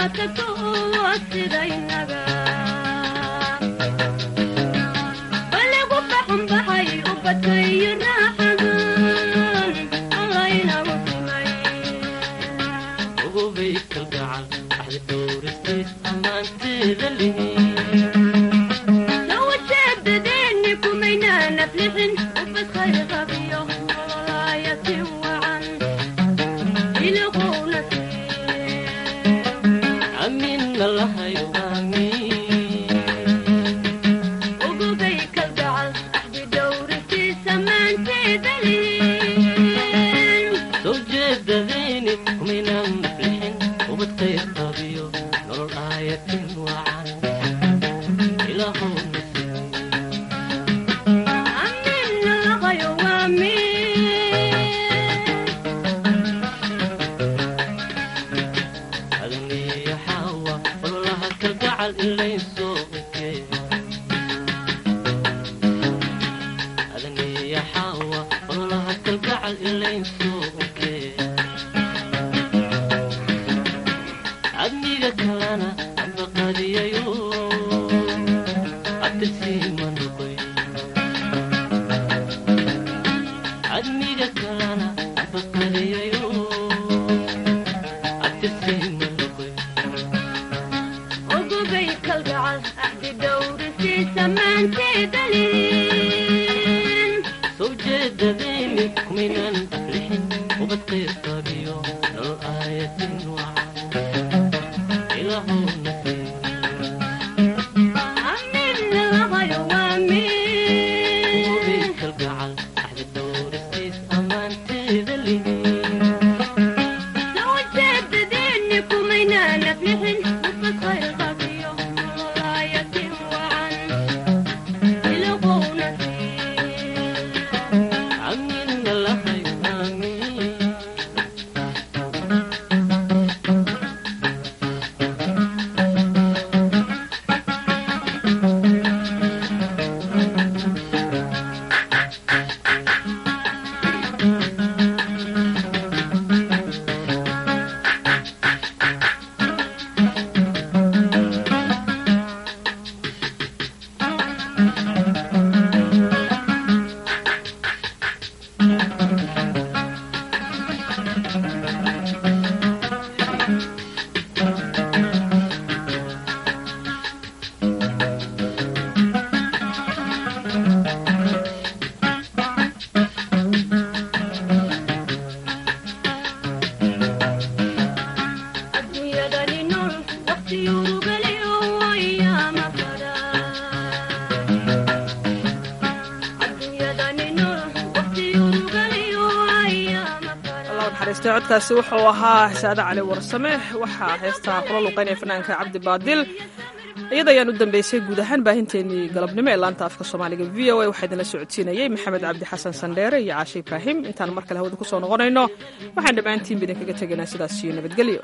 codkaasi wuxuu ahaa saade cali warsame waxaa heestaa kula luqaynaya fanaanka cabdi baadil iyada ayaan u dambeysay guud ahaan baahinteenii galabnimo ee laanta afka soomaaliga v o a waxaa idinla socodsiinayey maxamed cabdi xasan sandheere iyo caashe ibraahim intaan mar kale hawada ku soo noqonayno waxaan dhammaantiinba idinkaga tegaynaa sidaas iyo nabadgelyo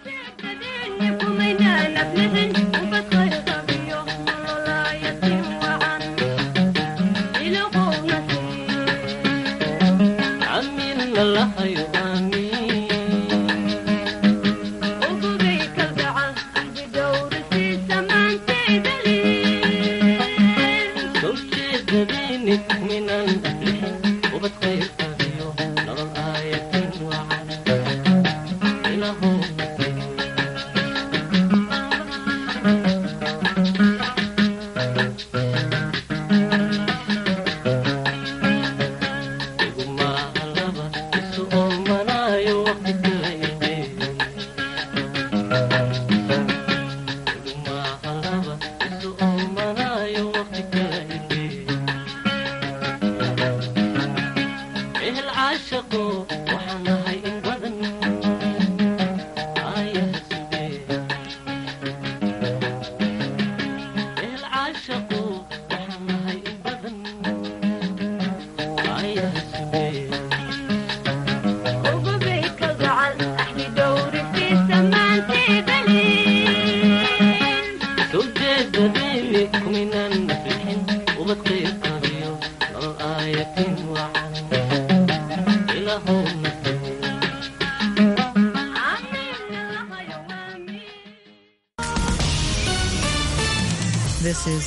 Come in